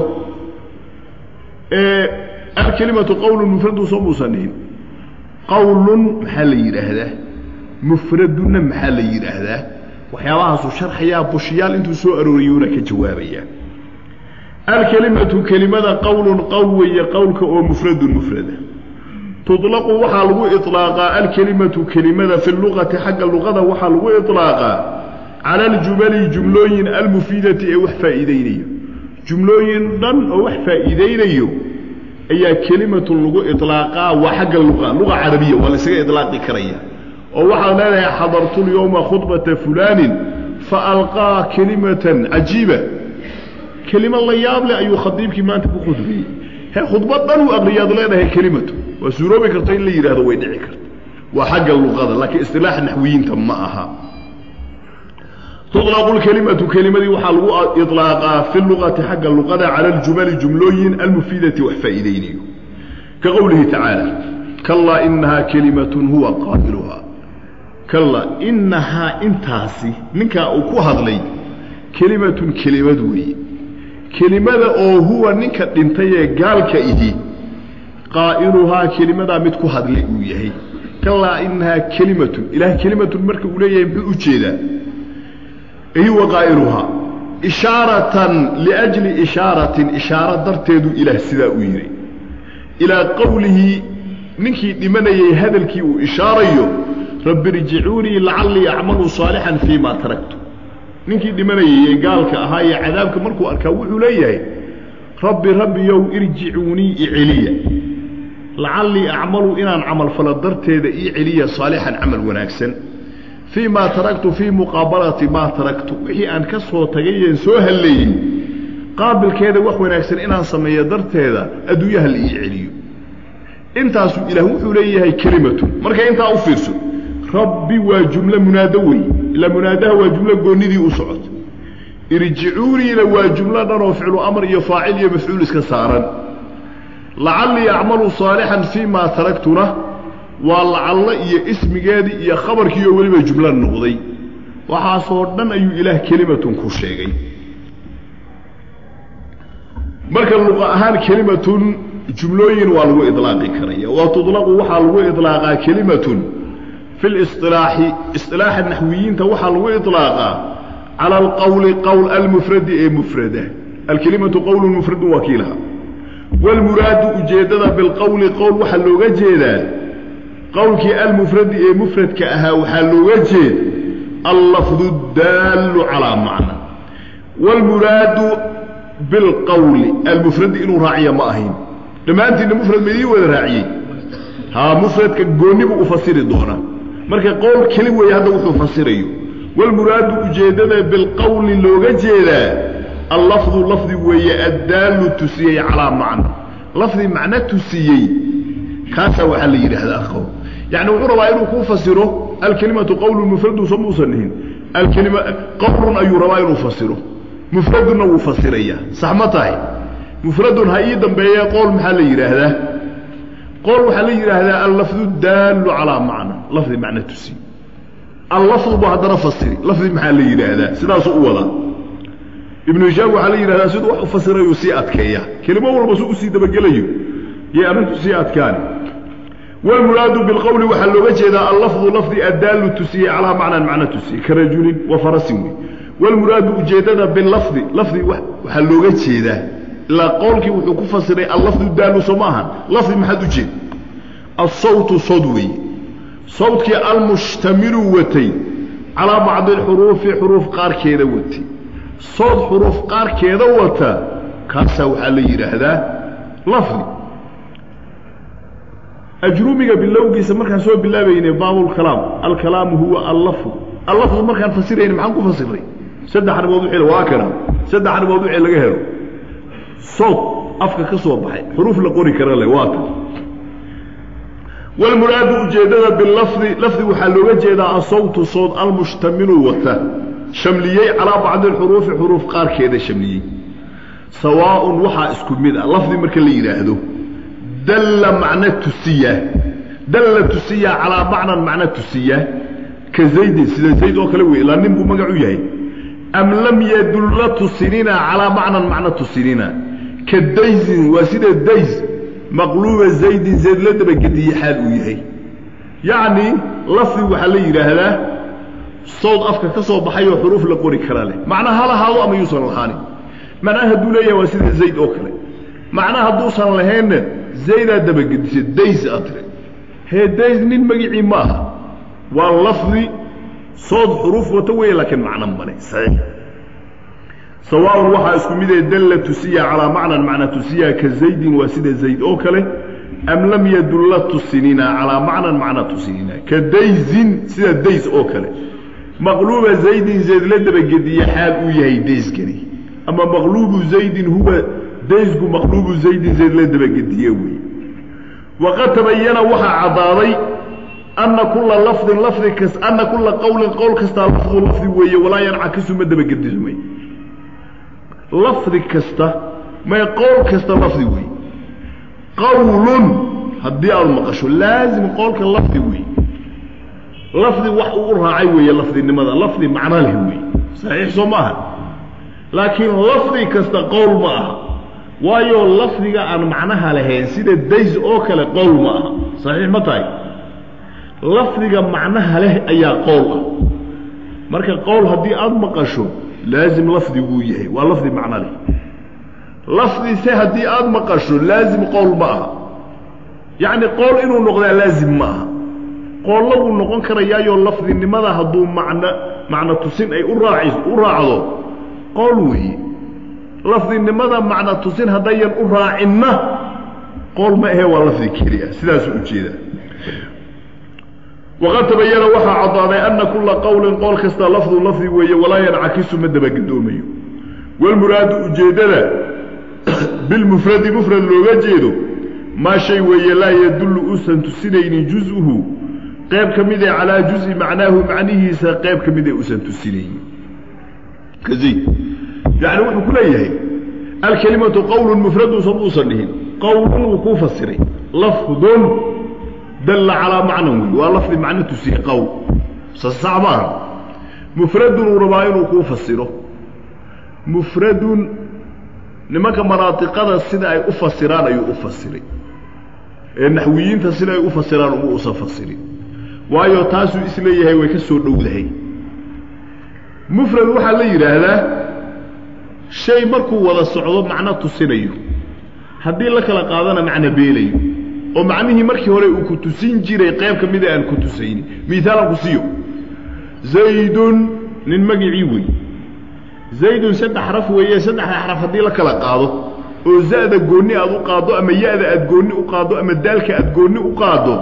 alkelimatu qowlun mufradun soo muusanihin qowlun maxaa la yidhaahdaa mufradunna maxaa la yidhaahdaa waxyaabahaasuu sharxayaa bushiyaal intuu soo arooriyuuna ka jawaabayaa alkelimatu kelimada qowlun qowl weeye qowlka oo mufradun mufrada tuطlaqu waxaa lagu iطlaaqaa alkelimatu kelimada fi luqati xagga luqada waxaa lagu iطlaaqaa cala aljumali jumlooyin almufiidati ee wax faa'iideynayo jumlooyin dhan oo wax faa'iideynayo ayaa kelimatun lagu iطlaaqaa waa xagga luqa luqa carabiya waa laysaga iطlaaqi karaya oo waxaad leedahay xadartu lyowma khudbata fulaanin faalqaa kelimatan cajiiba kelima la yaab leh ayuu khadiibkii maanta ku khudbeeyey he khudbad dhan uu aqriyaad leedahay kelimatu waa suuroobi karta in la yidhahdo way dhici karta waa xagga luqada laakiin istilaax naxwiyiinta ma aha tuطlaqu lkelimatu kelimadii waxaa lagu iطlaaqaa fi luqati xagga luqada cala aljumali jumlooyin almufiidati wax faa'iideynayo ka qowlihi tacaala kalaa inahaa kelimatun huwa qaa'iluhaa kallaa inahaa intaasi ninkaa uu ku hadlay kelimatun kelimad weeye kelimada oo huwa ninka dhintay ee gaalka ihi qaa'iluhaa kelimadaa mid ku hadlay uu yahay kallaa inahaa kelimatun ilaah kelimatun marka uu leeyahay muxuu u jeedaa huwa qaa'iluhaa ishaaratan liajli ishaaratin ishaaro darteedu ilaah sidaa u yidhi ilaa qowlihi ninkii dhimanayay hadalkii uu ishaarayo rabbi irjicuunii lacallii acmalu saalixan fii ma taraktu ninkii dhimanayay ee gaalka ahaa ee cadaabka markuu arkaa wuxuu leeyahay rabbi rabbiyow irjicuunii iceliya lacallii acmalu inaan camalfalo darteeda ii celiya saalixan camal wanaagsan fii maa taraktu fii muqaabalati maa taraktu wixii aan ka soo tagayeen soo halleeyey qaabilkeeda wax wanaagsan inaan sameeyo darteeda adduunyaha la ii celiyo intaasuu ilaah wuxuu leeyahay kelimatun marka intaa u fiirso rabbi waa jumlo munaado wey ilaa munaadaha waa jumlo goonnidii u socota irjicuuniina waa jumlo dhan oo ficlu amr iyo faacil iyo mafcuul iska saaran lacallii acmalu saalixan fii maa taraktuna waa lacallo iyo ismigeedii iyo khabarkii oo weliba jumlo noqday waxaasoo dhan ayuu ilaah kelimatun ku sheegay marka luqa ahaan kelimatun jumlooyin waa lagu ilaaqi karaya wa tudlaqu waxaa lagu ilaaqaa kelimatun fi lisilaaxi isilaaxa naxwiyiinta waxaa lagu ilaaqaa cala alqowli qowl almufradi ee mufrada alkelimatu qowlu mufradun waa kii lahaa wاlmuraadu ujeeddada bilqowli qowl waxaa looga jeedaa qowlkii almufradi ee mufradka ahaa waxaa looga jeed allafdu daallu calaa macna wاlmuraadu bilqowli almufradi inuu raaciya ma ahayn dhammaantiinna mufrad ma idii wada raaciyey haa mufradka goonibu u fasiri doona marka qowl keli weeye hadda wuxuu fasirayo wاlmuraadu ujeeddada bilqowli looga jeedaa allafdu lafdi weeye addaallu tusiyey calaa macna lafdi macno tusiyey kaasaa waxaa la yidhaahdaa qowl yacni wuxuu rabaa inuu kuu fasiro alkelimatu qowlun mufradun soo muusan dhihin alkelima qowlun ayuu rabaa inuu fasiro mufradunna wuu fasirayaa sax ma tahay mufradun ha ii dambeeye qowl maxaa la yidhaahdaa qowl waxaa la yidhaahdaa allafdu daallu calaa macna lafdi macno tusiye allafdu bu haddana fasiri lafdi maxaa la yidhaahdaa sidaasuu u wadaa ibnu hishaam waxaa la yidhahdaa siduu wax u fasirayuu sii adkeeya kelimo walba su usii dabagelayo yay arrintu sii adkaani wاlmuraadu biاlqowli waxaa looga jeedaa allafdu lafdi addaallu tusiyey calaa macnan macno tusiyey ka rajulin wa farasin wey wاlmuraadu ujeeddada bilafdi lafdi waxaa looga jeedaa ilaa qowlkii wuxuu ku fasiray allafdu daallu soo ma ahan lafdi maxaad ujeed asawtu sod weeye sawtkii almushtamilu watay calaa bacdi اlxuruufi xuruuf qaarkeeda watay sood xuruuf qaarkeeda wata kaasaa waxaa la yidhaahdaa lafdi ajrumiga bilowgiisa markaan soo bilaabaynay baabulkalaam alkalaamu huwa allafdu allafdu markaan fasirayna maxaan ku fasiray saddex arrimood wixii waa kana saddex arrimood wixii laga helo sood afka ka soo baxay xuruuf la qori kara leh waa tan walmuraadu ujeeddada bilafdi lafdi waxaa looga jeedaa asawtu sood almushtamilu wata shamliyey calaa bacdi alxuruufi xuruuf qaarkeeda shamliyey sawaaun waxaa isku mid ah lafdi marka la yidhaahdo dalla macno tusiya dalla tusiya calaa macnan macno tusiya ka zaydin sida zayd oo kale wey ilaa nin buu magac u yahay am lam yadulla tusinina calaa macnan macno tusinina ka daysin waa sida days maqluuba zaydin zayd la dabagediye xaal uu yahay yacni lafdi waxaa la yidhaahdaa sawd afka ka soo baxay oo xuruuf la qori kara leh macna ha lahaado ama yuusan lahaanin macnaha hadduu leeyahay waa sida zayd oo kale macnaha hadduusan lahaynna zaydaa dabagedisay days aad tiri hee days nin magicii ma aha waa lafdi sood xuruuf wato weeye laakiin macno male saxiix sawaaun waxaa isku midee dalla tusiya calaa macnan macna tusiya ka zaydin waa sida zayd oo kale am lam yadulla tusinina calaa macnan macna tusinina ka daysin sida days oo kale maqluuba zaydin zayd la dabagediye xaal uu yahay dayskani ama maqluubu zaydin huwa daysku maqluubu zaydin zayd la dabagediye wey waqad tabayana waxaa caddaaday ana kula lafdin lafdi kas ana kula qowlin qowl kastaa lafdu lafdi weeye walaa yancakisu ma dabagedismay lafdi kasta may qowl kasta lafdi weeye qowlun haddii aad maqasho laazim qowlka lafdi weeye lafdi wax uu u raacay weeye lafdinimada lafdi macno leh weeye saxiix soo ma aha laakiin lafdi kasta qowl ma aha waayo lafdiga aan macnaha lahayn sida days oo kale qowl ma aha saxiix ma tahay lafdiga macnaha leh ayaa qowl ah marka qowl haddii aada maqasho laazim lafdiguu yahay waa lafdi macno leh lafdise haddii aada maqasho laazim qowl ma aha yacni qowl inuu noqdaa laazim ma aha qoollo wuu noqon karayaayoo lafdinimada hadduu macno macno tusin ay u raaci u raacdo qowl weeye lafdinimada macno tusin haddayan u raacinna qowl ma ahe waa lafdi keli ah sidaasuu ujeedaa waqad tabayana waxaa caddaaday ana kula qowlin qowl kasta lafdu lafdi weeye walaa yancakisu ma dabagedoomayo walmuraadu ujeeddada bilmufradi mufrad looga jeedo maa shay weeye laa yadullu uusan tusinaynin juz-uhu qayb ka mid ee calaa juzi macnaahu macnihiisa qayb ka mid ee uusan tusinaynin ka zayd yacni wuxuu ku leeyahay alkelimatu qawlun mufradun samuusan dhihin qawlun wuu kuu fasiray lafdun dalla calaa macnan wey waa lafdi macno tusiye qowl sasax maaha mufradun uu rabaa inuu kuu fasiro mufradun nimanka manaatiqada sida ay u fasiraan ayuu u fasiray ee naxwiyiinta sida ay u fasiraan uma usan fasirin waayo taasuu isleeyahay way ka soo dhowdahay mufrad waxaa la yidhaahdaa shay markuu wada socdo macno tusinayo haddii la kala qaadana macno beelayo oo macnihii markii hore uu ku tusin jiray qayb ka mida aan ku tusaynin miaalan ku siiyo zaydun nin magicii wey zaydun saddex xaraf weeye saddexda xaraf haddii la kala qaado oo za'da goonni aad u qaaddo ama ya-da aad goonni u qaaddo ama daalka aad goonni u qaaddo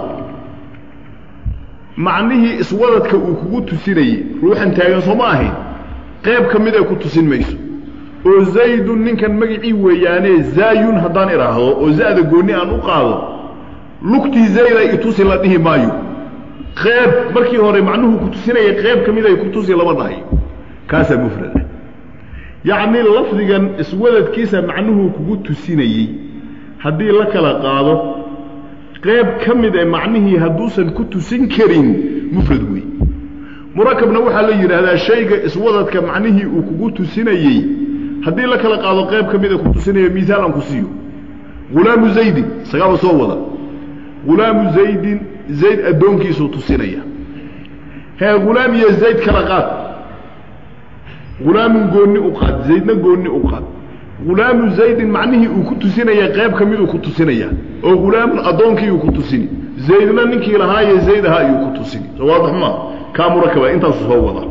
macnihii iswadadka uu kugu tusinayey ruuxan taagan soo ma ahayn qayb ka mida ku tusin mayso oo zaydun ninkan magicii weeyaane zaayun haddaan idhaahdo oo za'da goonni aan u qaado lugtii zayday itusi la dhihi maayo qeyb markii hore macnuhu ku tusinaya qayb ka miday ku tusi lama dhahayo kaasaa mufrada yacni lafdigan iswadadkiisa macnuhuu kugu tusinayey haddii la kala qaado qayb ka mid ee macnihii hadduusan ku tusin karin mufrad wey murakabna waxaa la yidhaahdaa shayga iswadadka macnihii uu kugu tusinayey haddii la kala qaado qayb ka mida ku tusinaya miaal aan ku siiyo hulaamu zaydin isagaaba soo wada hulaamu zaydin zayd addoonkiisuu tusinaya hee hulaam iyo zayd kala qaad hulaamun goonni u qaad zaydna goonni u qaad hulaamu zaydin macnihii uu ku tusinaya qayb ka miduu ku tusinaya oo hulaamun addoonkii uu ku tusini zaydna ninkii lahaaye zayd ahaa ayuu ku tusini soo waadax maa kaa murakaba intaasu soo wada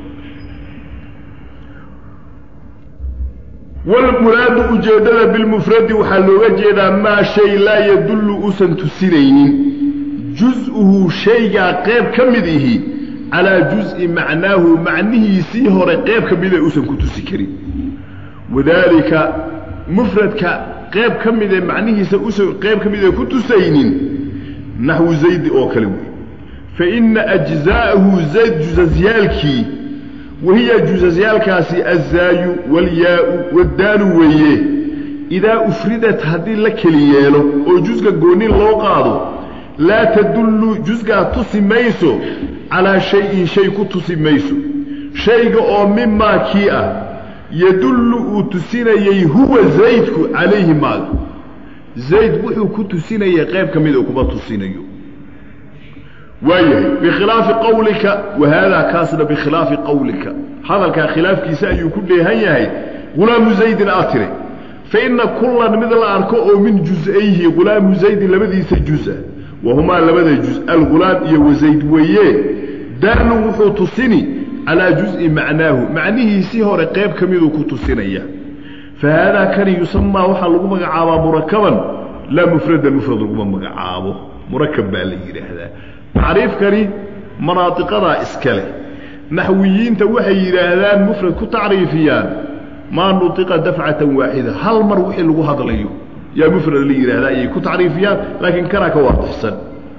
walmuraadu ujeeddada bilmufradi waxaa looga jeedaa maa shay laa yadullu uusan tusinaynin juz-uhu shaygaa qayb ka mid ihi calaa juz-i macnaahu macnihiisii hore qayb ka mida uusan ku tusi karin wadaalika mufradka qayb ka midee macnihiisa usan qayb ka mida ku tusaynin naxwu zaydi oo kale wey fa ina ajzaa'ahu zayd jusasyaalkii wahiya jusasyaalkaasi azaayu walyaau waddaalu weeye idaa ufridat haddii la keli yeelo oo jusga goonni loo qaado laa tadullu jusgaa tusi mayso calaa shay-in shay ku tusi mayso shayga oo mimaa kii ah yadullu uu tusinayey huwa zaydku calayhi maaga zayd wuxuu ku tusinayay qayb ka mida kuma tusinayo waayahay bikhilaafi qawlika wa haadaa kaasna bikhilaafi qawlika hadalkaa khilaafkiisa ayuu ku dheehan yahay hulaamu zaydin aa tiri fa inna kullan mid la arko oo min juz-ayhi hulaamu zaydin labadiisa juz-a wahumaa labada juz algulaam iyo wazayd weeye daalun wuxuu tusini calaa juz-i macnaahu macnihiisii hore qayb ka miduu ku tusinaya fa haadaa kani yusamaa waxaa lagu magacaabaa murakaban laa mufradan mufrad laguma magacaabo murakab baa la yidhaahdaa tacriifkani manaadiqadaa iska leh naxwiyiinta waxay yidhaahdaan mufrad ku tacriifiyaan maa nutiqa dafcatan waaxida hal mar wixii lagu hadlayo yaa mufrad la yidhaahdaa ayay ku tacriifiyaan laakiin kanaa ka waadixsan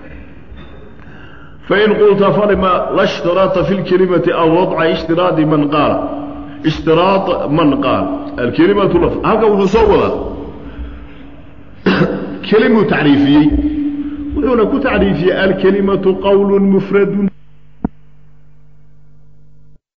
fain qulta falima la shtiraaطa fi lkelimati aw wadca ishtiraadi man qaala ishtiraad man qaal alkelimatu laf halka wuxuu soo wadaa kelimuu tacriifiyey wuxuuna ku tacriifiyey alkelimatu qawlu mufradu